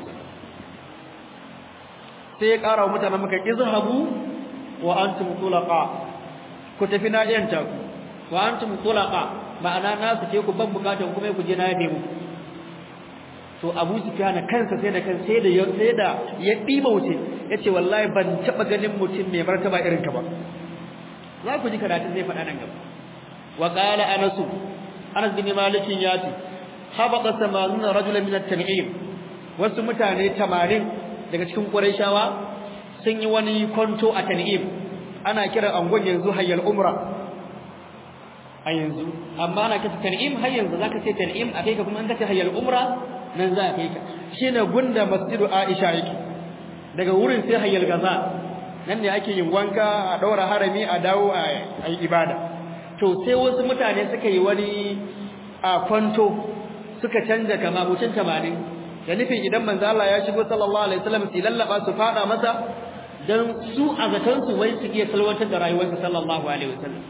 sai ya kara wa mutanen maka izhabu wa antum tulaqa ku tafi na yanta ku wa antum tulaqa ma'ana na su ke ku ban bukatan kuma ku je na yafe muku to Abu Sufyan kansa sai da kan sai da sai da ya diba wuce yace wallahi ban taba ganin mutum mai martaba irin ka ba za ku ji karatun zai faɗa nan gaba wa qala Anas Anas bin Malik yati habaqa samanuna rajulan min at-tan'im wasu mutane 80 daga cikin Qurayshawa sun yi wani kwanto a Tan'im ana kiran angon yanzu hayyal umra a yanzu amma ana kace Tan'im har yanzu zaka ce Tan'im a kai ka kuma an kace hayyal umra nan za a kai ka shine gunda masjidu Aisha yake daga wurin sai hayyal gaza nan ne ake yin wanka a daura harami a dawo a yi ibada to sai wasu mutane suka yi wani a kwanto suka canja kama mutum 80 da nufin idan manzo Allah ya shigo sallallahu alaihi wasallam su lallaba su fada masa dan su a zaton su wai su iya salwantar da rayuwarsa sallallahu alaihi wasallam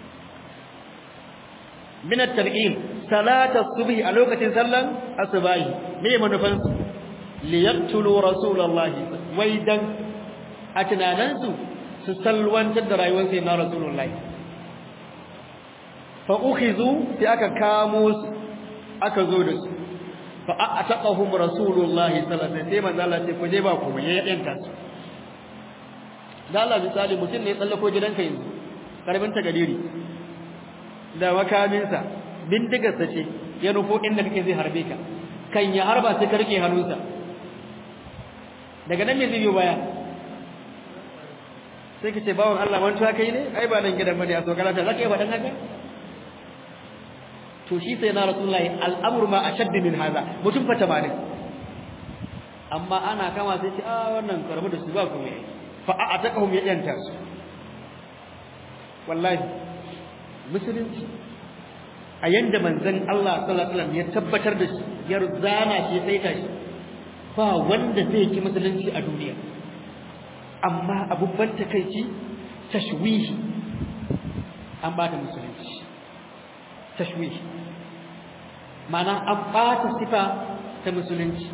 min at-tarqim salata subhi a lokacin sallan asbahi me manufan su li yaqtulu rasulullahi wai dan a tunanan su su salwantar da rayuwar sai na rasulullahi fa ukhizu sai aka kamo su aka zo da su fa ataqahum rasulullahi sallallahu alaihi wasallam sai manzo Allah sai ku je ba ku ya yanta su da Allah misali mutum ne ya tsallako gidanka yanzu karbin ta gadiri da makaminsa bindigarsa ce ya nufo inda kake zai harbe ka kan ya harba sai ka rike hannunsa daga nan me zai biyo baya sai ka ce bawon Allah mantuwa kai ne ai ba nan gidan bane a so karata zaka yi faɗan haka to shi sai na rasulullahi al'amur ma ashadd min haza mutum fa 80 amma ana kama sai ce a wannan karbu da su ba ku mai fa a'taqahum ya yanta su wallahi musulunci a yanda manzon Allah sallallahu alaihi wasallam ya tabbatar da shi ya zana shi sai ta shi ba wanda zai ki musulunci a duniya amma abubban takeici tashwihi an bata musulunci tashwihi mana an bata sifa ta musulunci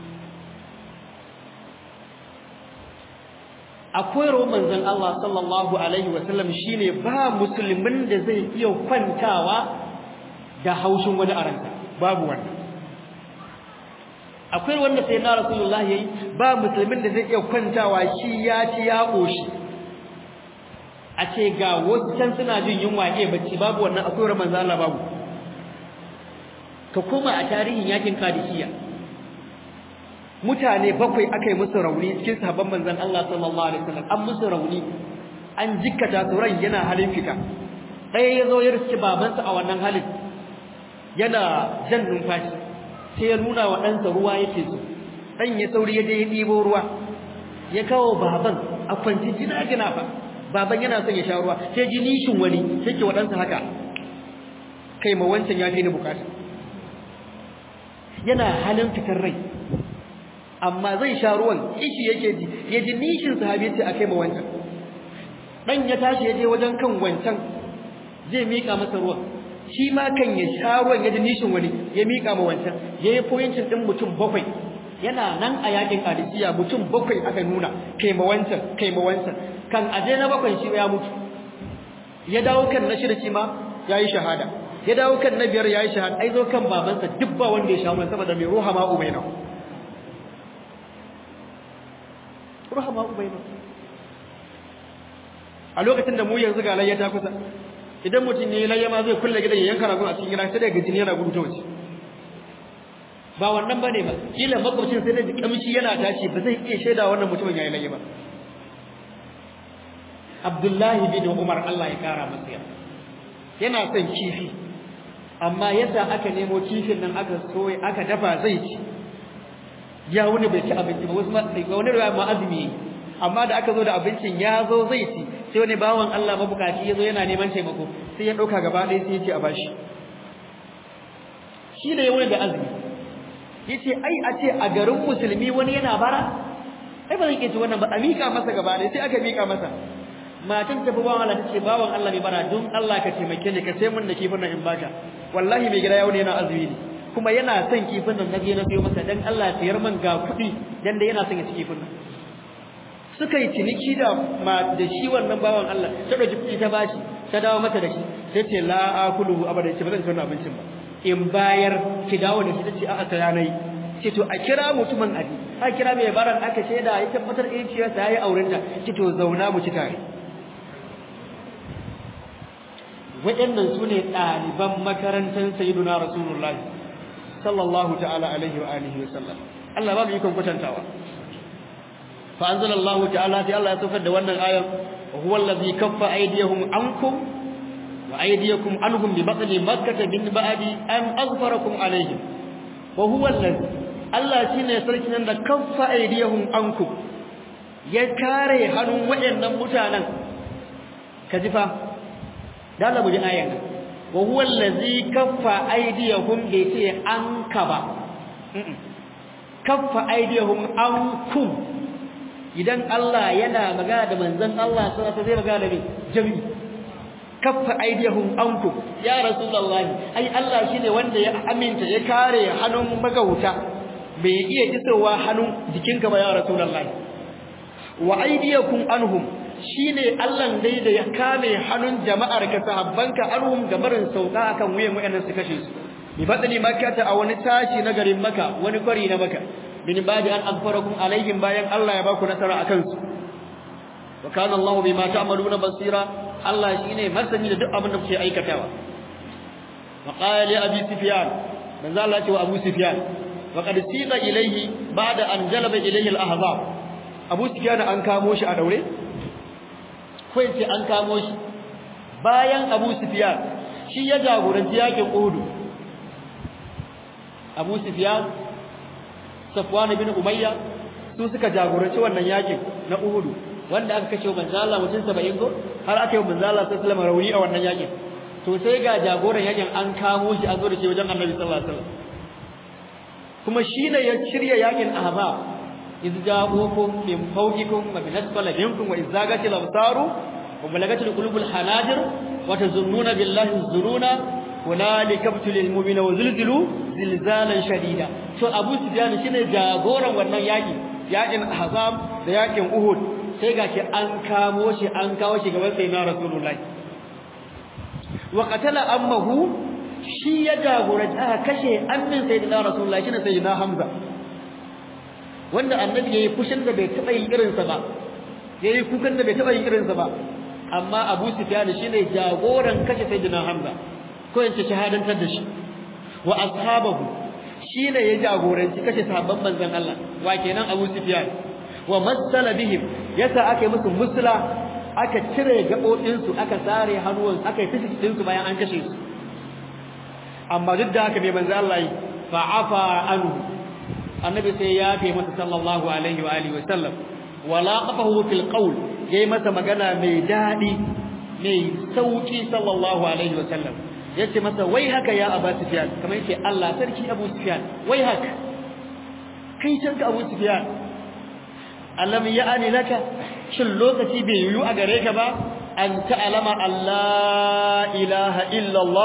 akwai ruwan manzon Allah sallallahu alaihi wasallam shine ba musulmin da zai iya kwantawa da haushin wani aranta babu wannan akwai wanda sai na rasulullahi yayi ba musulmin da zai iya kwantawa shi ya ci ya koshi a ce ga wasu can suna jin yunwa ke bacci babu wannan akwai ruwan manzon Allah babu ka koma a tarihin yakin kadishiya mutane bakwai aka yi musu rauni cikin sahabban manzon Allah sallallahu alaihi wasallam an musu rauni an jikkata su ran yana halin fita ɗaya ya zo ya riski babansa a wannan halin yana jan numfashi sai ya nuna wa ɗansa ruwa yake so ɗan ya sauri ya je ya ɗibo ruwa ya kawo baban a kwanci jina gina fa baban yana son ya sha ruwa sai ji nishin wani sai ke wa ɗansa haka kai ma wancan ya fi ni bukata yana halin fitar rai amma zai sha ruwan kishi yake ji ya ji nishin sahabi ce akai ma wancan dan ya tashi ya je wajen kan wancan zai mika masa ruwan shi ma kan ya sha ruwan ya ji nishin wani ya mika ma wancan yayi pointin din mutum bakwai yana nan a yakin Qadisiyya mutum bakwai aka nuna kai ma wancan kai ma wancan kan aje na bakwai shi ya mutu ya dawo kan na shida shi ma yayi shahada ya dawo kan na biyar yayi shahada ai zo kan babansa duk ba wanda ya sha ruwan saboda mai ruha ma ubaina ruha ma ubaina a lokacin da mu yanzu ga layya ta kusa idan mutum ne layya ma zai kulle gidan ya yanka ragon a cikin gida sai daga jini yana gudu ta waje ba wannan bane ba kila makwabcin sai da kamshi yana tashi ba zai iya shaida wannan mutumin yayi layya ba Abdullahi bin Umar Allah ya kara masa yarda yana son kifi amma yadda aka nemo kifin nan aka soye aka dafa zai ci ya wani bai ci abinci ba wasu ma wani ruwa ma azumi amma da aka zo da abincin ya zo zai ci sai wani bawan Allah mabukaci ya zo yana neman taimako sai ya ɗauka gaba ɗaya sai ya ce a bashi shi da ya wani da azumi ya ce ai a ce a garin musulmi wani yana bara ai ba zan iya ci wannan ba a miƙa masa gaba ɗaya sai aka miƙa masa matan tafi bawan Allah tace bawan Allah mai bara don Allah ka taimake ni ka sai mun da kifin nan in baka wallahi mai gida ya wani yana azumi ne kuma yana son kifin nan naje na sayo masa dan Allah ya man ga kuɗi dan da yana son ya ci kifin nan suka yi ciniki da ma da shi wannan bawan Allah ta dauki kuɗi ta bashi ta dawo mata da shi sai ce la akulu abada ce ba zan ci wannan abincin ba in bayar ki dawo da shi tace a'a ta yanayi ce to a kira mutumin abi a kira mai baran aka shaida ya tabbatar eh ciyar sa yayi aurenta ce to zauna mu ci tare waɗannan su ne ɗaliban makarantar sayyiduna rasulullahi sallallahu ta'ala alaihi wa alihi wa sallam Allah ba mu ikon kwatantawa fa anzalallahu ta'ala sai Allah ya saukar da wannan ayan huwa allazi kaffa aydiyahum ankum wa aydiyakum anhum bi batni makkah min ba'di an azfarakum alaihim wa huwa allazi Allah shine sarki nan da kaffa aydiyahum ankum ya kare hannun waɗannan mutanen kaji fa da Allah buji ayan wa huwa allazi kaffa aydiyahum bi ce anka ba kaffa aydiyahum ankum idan Allah yana magana da manzon Allah sallallahu alaihi wasallam magana da jami kaffa aydiyahum ankum ya rasulullahi ai Allah shine wanda ya aminta ya kare hannun magauta bai iya isowa hannun jikinka ba ya rasulullahi wa aydiyakum anhum shine Allah dai da ya kame hannun jama'ar ka sahabbanka anhum gabarin sauka akan wuyan wayannan su kashe su bi fadli makkata a wani tashi na garin maka wani kwari na maka bin badi an akfarakum alaihim bayan Allah ya baku nasara akan su wa kana Allah bima ta'maluna basira Allah shine masani da duk abin da kuke aikatawa wa qala li abi sufyan manzo Allah ya ce wa abu sufyan wa qad sida ilayhi ba'da an jalaba ilayhi al-ahzab abu sufyan an kamo shi a daure ko yace an kamo shi bayan abu sufyan shi ya jagoranci yakin uhud abu sufyan safwan bin umayya su suka jagoranci wannan yakin na uhud wanda aka kashe manzo Allah mutum 70 ko har aka yi manzo Allah sallallahu alaihi wasallam rauni a wannan yakin to sai ga jagoran yakin an kamo shi an zo da shi wajen Annabi sallallahu alaihi wasallam kuma shine ya shirya yakin ahzab iz ja'ukum min fawqikum wa min asfala minkum wa izagatil absaru wa balagatil qulubul hanajir wa tazunnuna billahi zuruna hunalika ibtulil mu'mina wa zulzilu zilzalan shadida to Abu Sufyan shine jagoran wannan yaki yakin ahzab da yakin uhud sai gashi an kamo shi an kawo shi gaban sayyidina rasulullahi wa qatala ammahu shi ya jagoranci aka kashe ammin sayyidina rasulullahi shine sayyidina hamza wanda annabi yayi fushin da bai taba yin irin sa ba yayi kukan da bai taba yin irin sa ba amma abu sufyan shine jagoran kashe sayyidina hamza ko yace shahadantar da shi wa ashabahu shine ya jagoranci kashe sahabban manzon Allah wa kenan abu sufyan wa masala bihim yasa aka yi musu musula aka cire gabobin su aka sare hannuwan aka yi fishi din su bayan an kashe su amma duk da haka bai manzo Allah yi fa afa anhu annabi sai ya yafe masa sallallahu alaihi wa alihi wa sallam wala qafahu fil qawl yayi masa magana mai dadi mai sauki sallallahu alaihi wa sallam yace masa wai haka ya Abu Sufyan kamar yace Allah sarki Abu Sufyan wai haka kai canka Abu Sufyan alam ya'ani laka shin lokaci bai yiwu a gare ka ba an ta'lama Allah ilaha illa Allah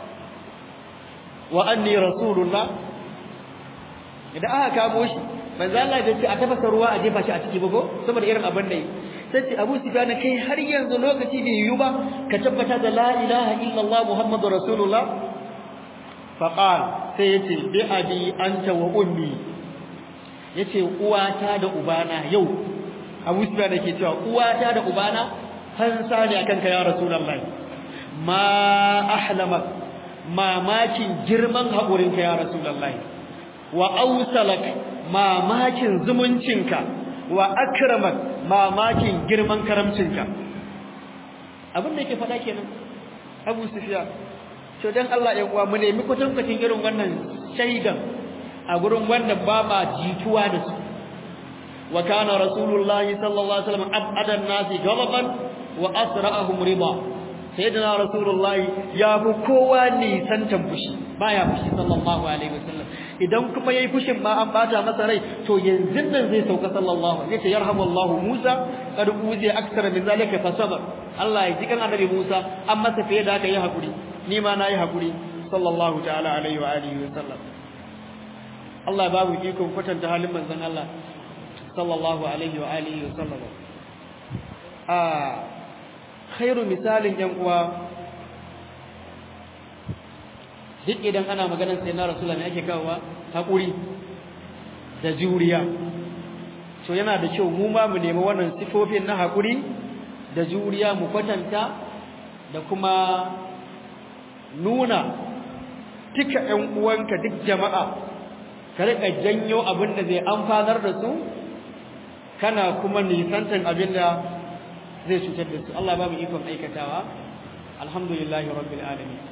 wa anni rasulullah idan aka kamo shi manzo Allah ya ce a tafasa ruwa a jefa shi a ciki bago saboda irin abin da yi sai ce Abu Sufyan kai har yanzu lokaci bai yiwu ba ka tabbata da la ilaha illallah muhammadur rasulullah faqal sai yace bi abi anta wa ummi yace uwata da ubana yau Abu Sufyan yake cewa uwata da ubana fansa ne akan ka ya rasulullahi ma ahlamak mamakin girman haƙurinka ya rasulullahi wa ausalak mamakin zumuncinka wa akramak mamakin girman karamcinka abin da yake faɗa kenan Abu Sufyan to dan Allah ya uwa mu nemi kwatankwacin irin wannan shaidan a gurin wanda ba ma jituwa da su wa kana rasulullahi sallallahu alaihi wasallam abadan nasi ghadaban wa asra'ahum rida sayyidina rasulullahi ya fi kowa nisantan fushi baya fushi sallallahu alaihi wasallam idan kuma yayi fushin ma an bata masa rai to yanzu nan zai sauka sallallahu alaihi wasallam yarhamu Allahu Musa kad uzi aksara min zalika fa sabar Allah ya jikan annabi Musa an masa fiye da haka yi hakuri ni ma nayi hakuri sallallahu ta'ala alaihi wa alihi wasallam Allah ya babu ikon kwatanta halin manzon Allah sallallahu alaihi wa alihi wasallam a khairu misalin yan uwa duk idan ana maganar sai na rasulullah ne ake kawowa hakuri da juriya so yana da kyau mu ma mu nemi wannan sifofin na hakuri da juriya mu kwatanta da kuma nuna duka ƴan uwanka duk jama'a ka rika janyo abin da zai amfanar da su kana kuma nisantan abin da zai cutar da su Allah ba mu ikon aikatawa alhamdulillahi rabbil alamin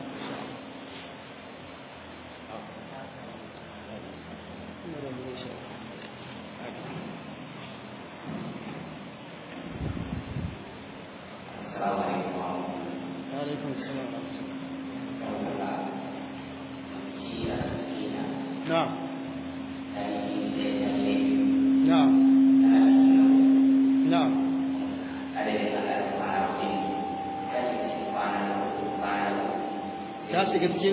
alaikum salam na'am na'am na'am ta shiga cikin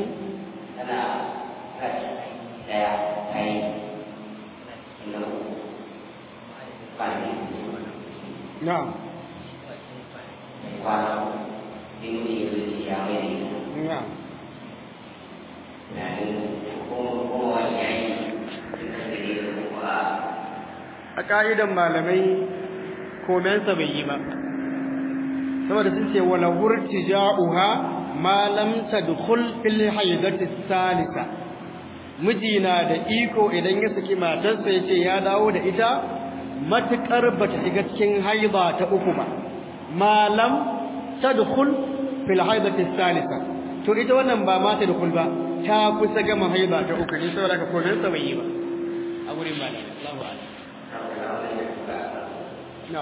na'am na'am a ka'idan malamai komensa bai yi ba saboda sun ce wala wurtija'uha ma lam tadkhul fil haydati salisa miji na da iko idan ya saki matarsa yace ya dawo da ita matukar bata shiga cikin haida ta uku ba ma lam tadkhul fil haydati salisa to ita wannan ba ma ta dukul ba ta kusa gama haida ta uku ne saboda ka kodin sa bai yi ba a gurin ba Allahu a'lam no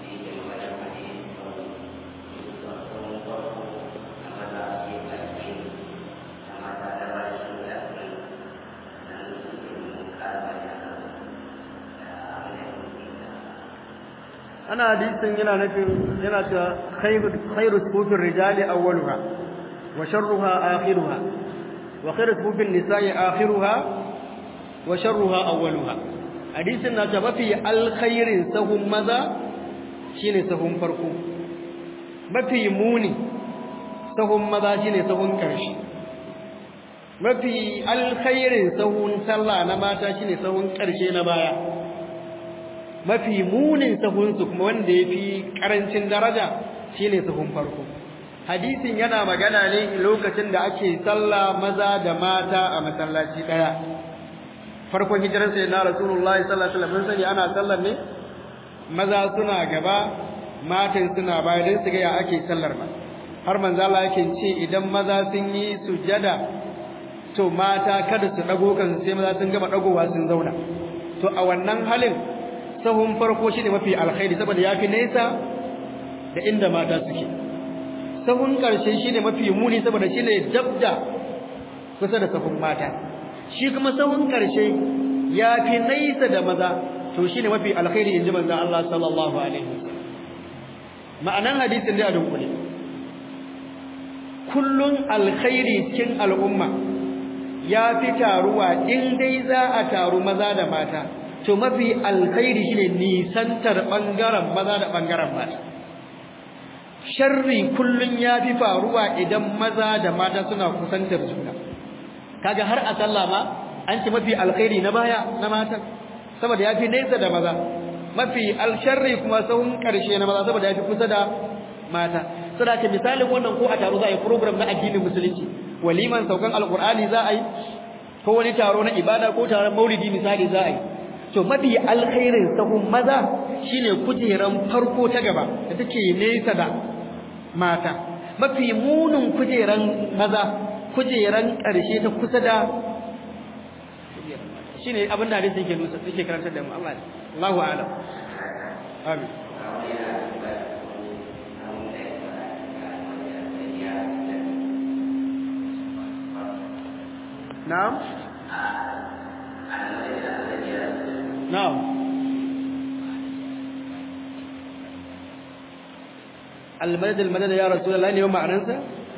ana hadisin yana nufin yana cewa khairu khairu sufufir rijali awwaluha wa sharruha akhiruha wa khairu sufufin nisa'i akhiruha wa sharruha awwaluha hadisin na cewa mafi alkhairin sahun maza shine sahun farko mafi muni sahun maza shine sahun karshe mafi alkhairin sahun sallah na mata shine sahun karshe na baya mafi munin sahunsu kuma wanda ya fi ƙarancin daraja shine sahun farko hadisin yana magana ne lokacin da ake sallah maza da mata a masallaci ɗaya farkon hijirar sai na rasulullahi sallallahu alaihi wasallam sani ana sallar ne maza suna gaba matan suna baya don su ga ya ake sallar ba har manzo Allah yake ce idan maza sun yi sujada to mata kada su dago kan sai maza sun gama dagowa sun zauna to a wannan halin sahun farko shine mafi alkhairi saboda yafi nesa da inda mata suke sahun karshe shine mafi muni saboda shine dabda kusa da sahun mata shi kuma sahun karshe yafi naisa da maza to shine mafi alkhairi inji manzon Allah sallallahu alaihi wasallam ma'anan hadisin da dunkule kullun alkhairi cikin al'umma yafi taruwa in dai za a taru maza da mata to mafi alkhairi shine nisantar bangaren maza da bangaren mata sharri kullun yafi faruwa idan maza da mata suna kusantar juna kaga har a sallah ma an ce mafi alkhairi na baya na mata saboda yafi nesa da maza mafi alsharri kuma sahun karshe na maza saboda yafi kusa da mata saboda misalin wannan ko a taro za a yi program na addinin musulunci waliman saukan alqur'ani za a yi ko wani taro na ibada ko taron maulidi misali za a yi to mafi alkhairin sahun maza shine kujeran farko ta gaba da take nesa da mata mafi munin kujeran maza kujeran ƙarshe ta kusa da shine abin da hadisi yake nusa yake karantar da mu Allah Allahu a'lam amin na'am na'am المدد المدد يا رسول الله ne ma'anarsa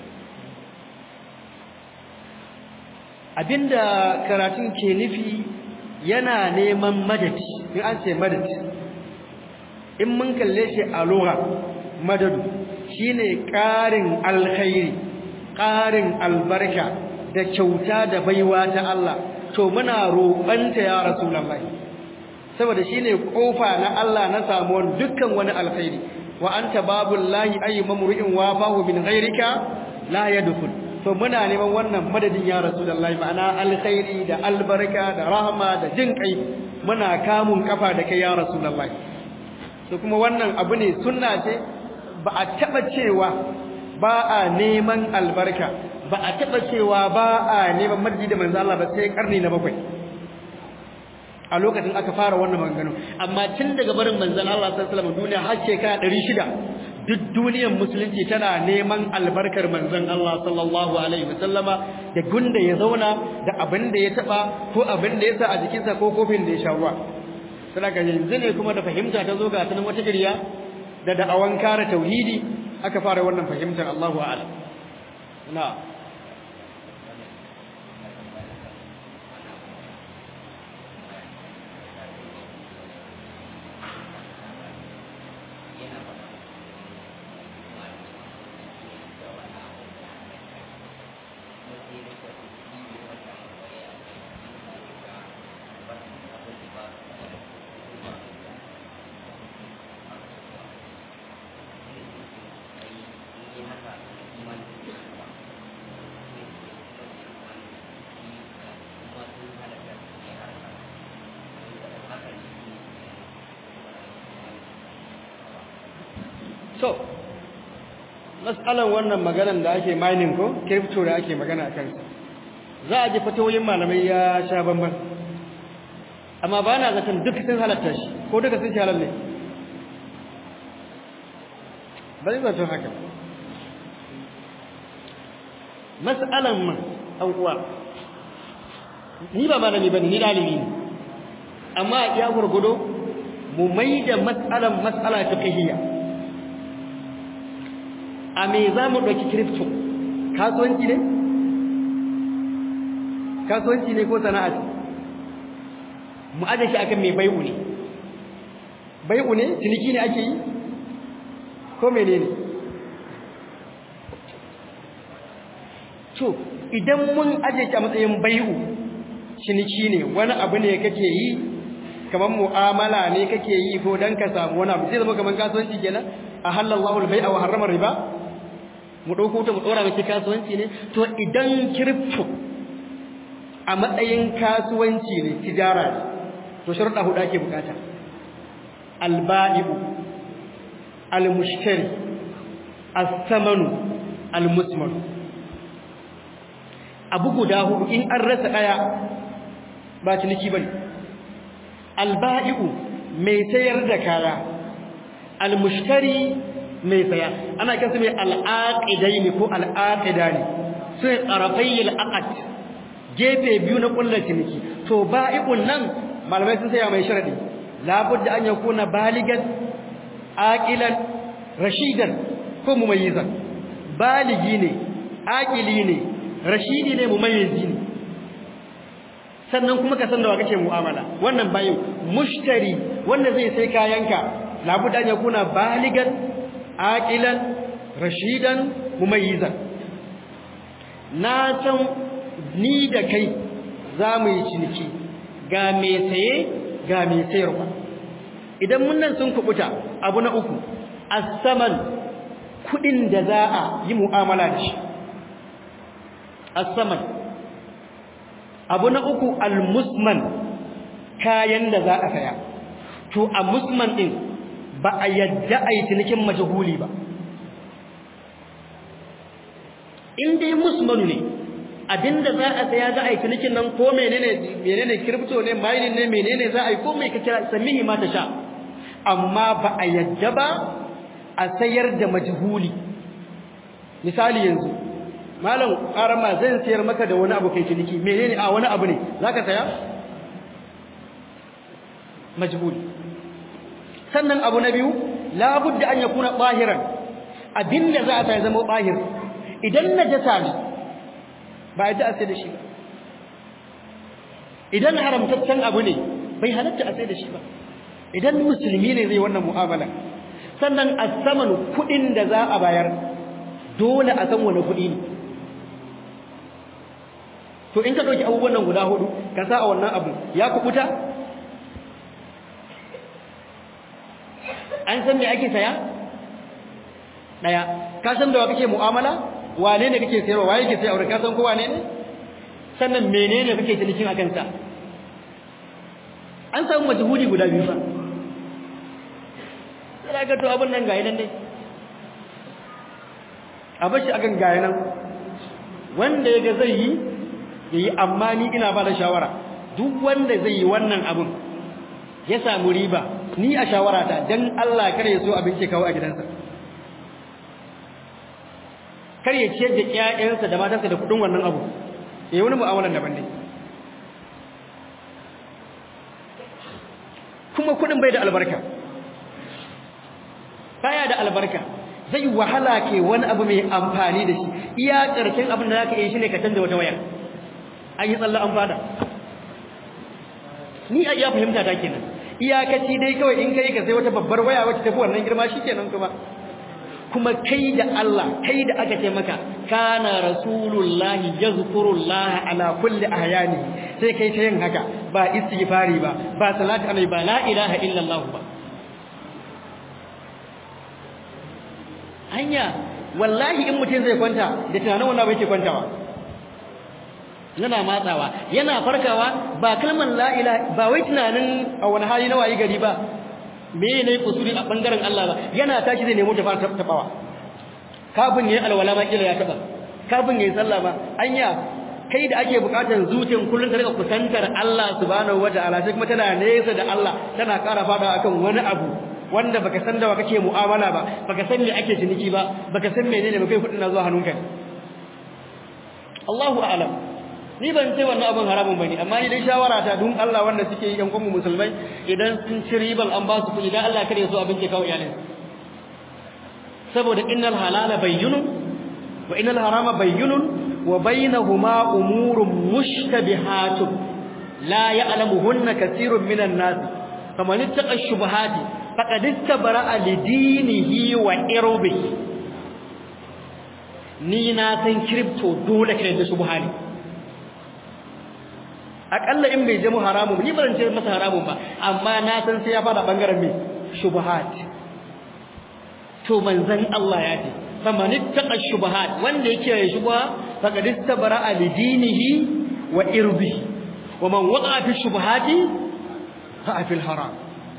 abinda karatun ke nufi yana neman madadi in an ce madadi in mun kalle shi a lugha madadu shine ƙarin alkhairi ƙarin albarka da kyauta da baiwa ta Allah to muna roƙanta ya rasulullahi saboda shine kofa na Allah na samuwar dukkan wani alkhairi wa anta babullahi ayyu mamru'in wafahu min ghairika la yadkhul to muna neman wannan madadin ya rasulullahi ma'ana alkhairi da albarka da rahama da jin kai muna kamun kafa da kai ya rasulullahi to kuma wannan abu ne sunna ce ba a taba cewa ba a neman albarka ba a taba cewa ba a neman madadi da manzo Allah ba sai karni na bakwai a lokacin aka fara wannan maganganu amma tun daga barin manzon Allah sallallahu alaihi wasallam duniya har shekara 600 duk duniyar musulunci tana neman albarkar manzon Allah sallallahu alaihi wasallama da gunda ya zauna da abin da ya taba ko abin da ya sa a jikinsa ko kofin da ya sha ruwa saboda yanzu ne kuma da fahimta ta zo ga tanan wata giriya da da'awan kare tauhidi aka fara wannan fahimtar Allahu a'lam na'am so mas'alan wannan maganan da ake mining ko crypto da ake magana kansa za a ji fatoyin malamai ya sha bamban amma ba na zaton duk sun halatta shi ko duka sun halal ne ba zai zaton haka mas'alan man an uwa ni ba malami bane ni dalibi ne amma ya gurgudo mu maida mas'alan mas'ala fiqhiyya a me za mu ɗauki crypto kasuwanci ne? kasuwanci ne ko sana'a ce mu aje shi akan mai bai'u ne bai'u ne ciniki ne ake yi ko mene ne to idan mun aje shi a matsayin bai'u ciniki ne wani abu ne kake yi kamar mu'amala ne kake yi ko dan ka samu wani abu sai zama kamar kasuwanci kenan a halallahu al-bai'a wa harrama riba mu dauko ta mu dora miki kasuwanci ne to idan crypto a matsayin kasuwanci ne tijara ne to sharuɗa huɗu ake bukata al-ba'i'u al-mushtari as-samanu al-musman abu guda hudu in an rasa daya ba ciniki bane al-ba'i'u mai sayar da kaya al-mushtari mai saya ana kansu mai al'aqidaini ko al'aqidani sai tarafayil aqd gefe biyu na kullu ciniki to ba'i'un nan malamai sun saya mai sharadi labudda an yakuna baligan aqilan rashidan ko mumayyizan baligi ne aqili ne rashidi ne mumayyizi ne sannan kuma ka san da wa kake mu'amala wannan bayin mushtari wanda zai sai kayanka labudda an yakuna baligan aqilan rashidan mumayyizan na san ni da kai za mu yi ciniki ga mai saye ga mai sayarwa idan mun nan sun kubuta abu na uku as-saman kudin da za a yi mu'amala da shi as-saman abu na uku al-musman kayan da za a saya to a musman din ba a yadda a yi cinikin majahuli ba in dai musmanu ne abinda za a saya za a yi cinikin nan ko menene menene crypto ne mining ne menene za a yi ko mai ka kira samihi ma ta sha amma ba a yadda ba a sayar da majhuli misali yanzu malam karama zan sayar maka da wani abu kai ciniki menene a wani abu ne zaka saya majhuli sannan abu na biyu labudda an yakuna bahiran abinda za a sai zama bahir idan najasa ne ba yadda a sai da shi ba idan haramtaccen abu ne bai halatta a sai da shi ba idan musulmi ne zai wannan mu'amala sannan a saman kuɗin da za a bayar dole a san wani kuɗi ne to in ka ɗauki abubuwan nan guda hudu ka sa a wannan abu ya kubuta an san me ake saya ɗaya ka san da wa kake mu'amala wane ne kake sayarwa waye kake sayarwa ka san ko wane ne sannan menene kake cinikin akan sa an samu majhuli guda biyu fa sai ga to abun nan gayi nan dai a bashi akan gayi nan wanda yaga zai yi yayi amma ni ina ba da shawara duk wanda zai yi wannan abun ya samu riba ni a shawarata dan Allah kare ya so abinci kawo a gidansa kar ya ciyar da ƴaƴansa da matansa da kudin wannan abu eh wani mu'amalan daban ne kuma kudin bai da albarka baya da albarka zai wahala ke wani abu mai amfani da shi iya karshen abin da zaka yi shine ka canza wata waya an yi tsalla an fada ni a iya fahimta ta kenan iyakaci dai kawai in kai ka sai wata babbar waya wacce tafi wannan girma shikenan kuma kuma kai da Allah kai da aka ce maka kana rasulullahi yazkurullaha ala kulli ahyani sai kai ta yin haka ba istighfari ba ba salatu alai ba la ilaha illallah ba hanya wallahi in mutum zai kwanta da tunanin wannan bai ke kwantawa yana matsawa yana farkawa ba kalmar la ilaha ba wai tunanin a wani hali na wayi gari ba me ne kusuri a bangaren Allah ba yana tashi zai nemo ta fara tabawa kafin yayi alwala ma kila ya taba kafin yayi sallah ba anya kai da ake bukatar zuciyar kullun ta rika kusantar Allah subhanahu wataala sai kuma tana nesa da Allah tana ƙara fada akan wani abu wanda baka san da wa kake mu'amala ba baka san me ake ciniki ba baka san menene ba kai kudin na zuwa hannunka Allahu a'lam ni ban ce wannan abin haramun bane amma ni dai shawara ta dun Allah wanda suke yi yan kuma musulmai idan sun ci riban an ba su kuɗi dan Allah kare su abin ke kawo iyalin saboda innal halala bayyinun wa innal harama bayyinun wa bainahuma umurun mushtabihatun la ya'lamuhunna katsirun minan nas faman ittaqa shubuhati faqad istabara'a lidinihi wa irbihi ni na san crypto dole kai da subhani akalla in bai jama haramun ni ban ce masa haramun ba amma na san sai ya fada bangaren me shubuhat to manzon Allah ya ce faman ittaqa shubuhat wanda yake ya shubha faqad istabara li dinihi wa irbihi wa man waqa fi shubuhati fa fi haram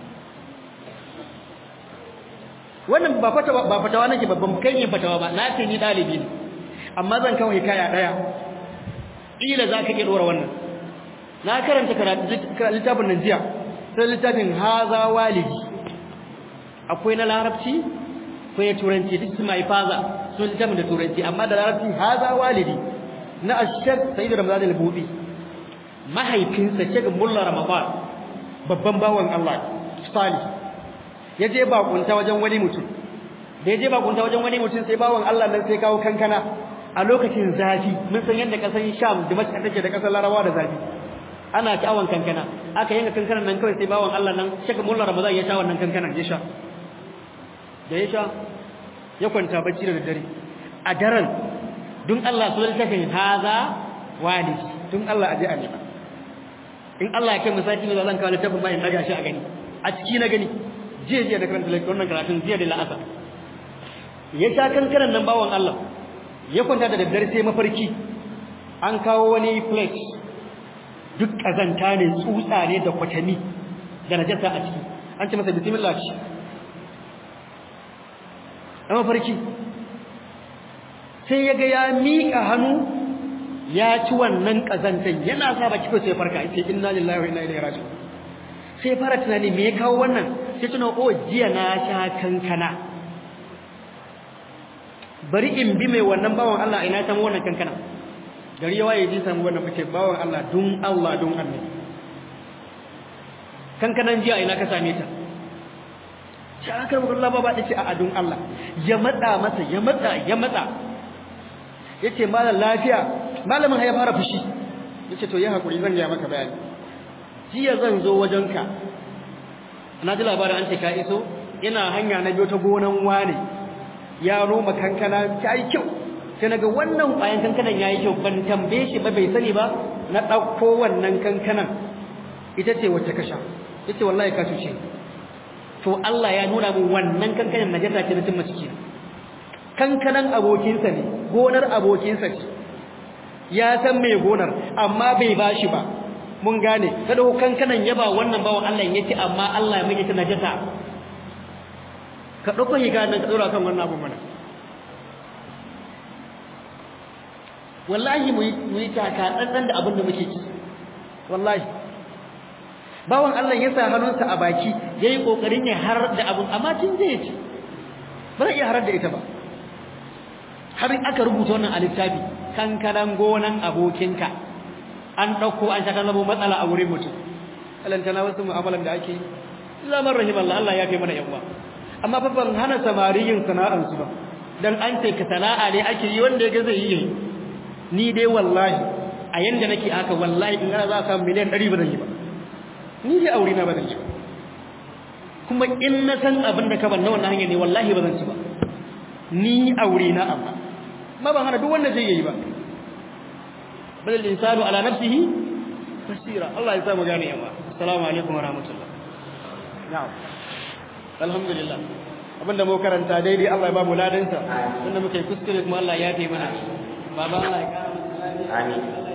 wannan ba fatawa ba fatawa nake babban kai ne fatawa ba na ce ni dalibi ne amma zan kawai kaya daya ila zaka iya dora wannan na karanta littafin nan jiya sai littafin haza walidi akwai na larabci ko ya turanci duk su mai faza sun littafin da turanci amma da larabci haza walidi na ashek sayyidu ramadan al-bubi mahaifinsa shek mulla ramadan babban bawan Allah salih ya je bakunta wajen wani mutum da ya je bakunta wajen wani mutum sai bawan Allah nan sai kawo kankana a lokacin zafi mun san yadda kasan Sham da Makka take da kasar Larabawa da zafi ana sha'awan kankana aka yanka kankanan nan kawai sai bawan Allah nan shek mulla ramadan ya sha wannan kankanan ya sha da ya sha ya kwanta bacci da daddare a daren dun Allah su littafin haza wali dun Allah aje a nema in Allah ya kai misaki ne zan kawo littafin bayan daga shi a gani a ciki na gani jiya jiya da karanta wannan karatun jiya da la'asa ya sha kankanan nan bawan Allah ya kwanta da daddare sai mafarki an kawo wani plate duk kazanta ne tsutsa ne da kwatami da najasa a ciki an ce masa bismillah ci a mafarki sai ya ga ya miƙa hannu ya ci wannan ƙazantan yana sa baki ko sai farka sai inna lillahi wa inna ilaihi raji'un sai fara tunani me ya kawo wannan sai tuna o jiya na sha kankana bari in bi mai wannan bawan Allah ina samu wannan kankana gari ya waye ji samu wannan fice bawan Allah dun Allah dun annabi kankanan jiya ina ka same ta sai aka rubuta Allah ba dace a adun Allah ya matsa masa ya matsa ya matsa yace malam lafiya malamin ya fara fushi yace to yi hakuri zan ga maka bayani jiya zan zo wajenka na ji labarin an ce ka iso ina hanya na biyo ta gonan wane ya roma kankana ta yi kyau sai naga wannan ƙwayan kankanan yayi kyau ban tambaye shi ba bai sani ba na ɗauko wannan kankanan ita ce wacce ka sha yace wallahi ka cuce ni to Allah ya nuna min wannan kankanan najasa ce na cin maciki kankanan abokinsa ne gonar abokinsa ce ya san mai gonar amma bai bashi ba mun gane kada kankanan yaba wannan bawan Allah yace amma Allah ya mai ta najasa ka dauko higa nan ka dora kan wannan abu mana wallahi mu yi taka dan da abin da muke ci wallahi bawan Allah ya sa hannunsa a baki yayi kokarin ya har da abun amma tun zai ci ba zai iya harar da ita ba har aka rubuta wannan a littafi kankanan gonan abokinka an dauko an shaka zama matsala a wurin mutum alantana wasu mu'amalan da ake zaman rahim Allah Allah ya kai mana yawa amma fa ban hana samariyin sana'ar su ba dan an ce ka sana'a ne ake yi wanda yake zai yi ni dai wallahi a yanda nake haka wallahi in ana za ka miliyan 100 ba zan yi ba ni dai aure na ba zan ci kuma in na san abin da ka ban na wannan hanya ne wallahi ba zan ci ba ni aure na amma ma ban hana duk wanda zai yi ba bal insanu ala nafsihi basira Allah ya sa mu gane yawa assalamu alaikum wa rahmatullah na'am alhamdulillah abinda mu karanta daidai Allah ya ba mu ladansa wanda muke kuskure kuma Allah ya taimaka baba Allah ya kara mu amin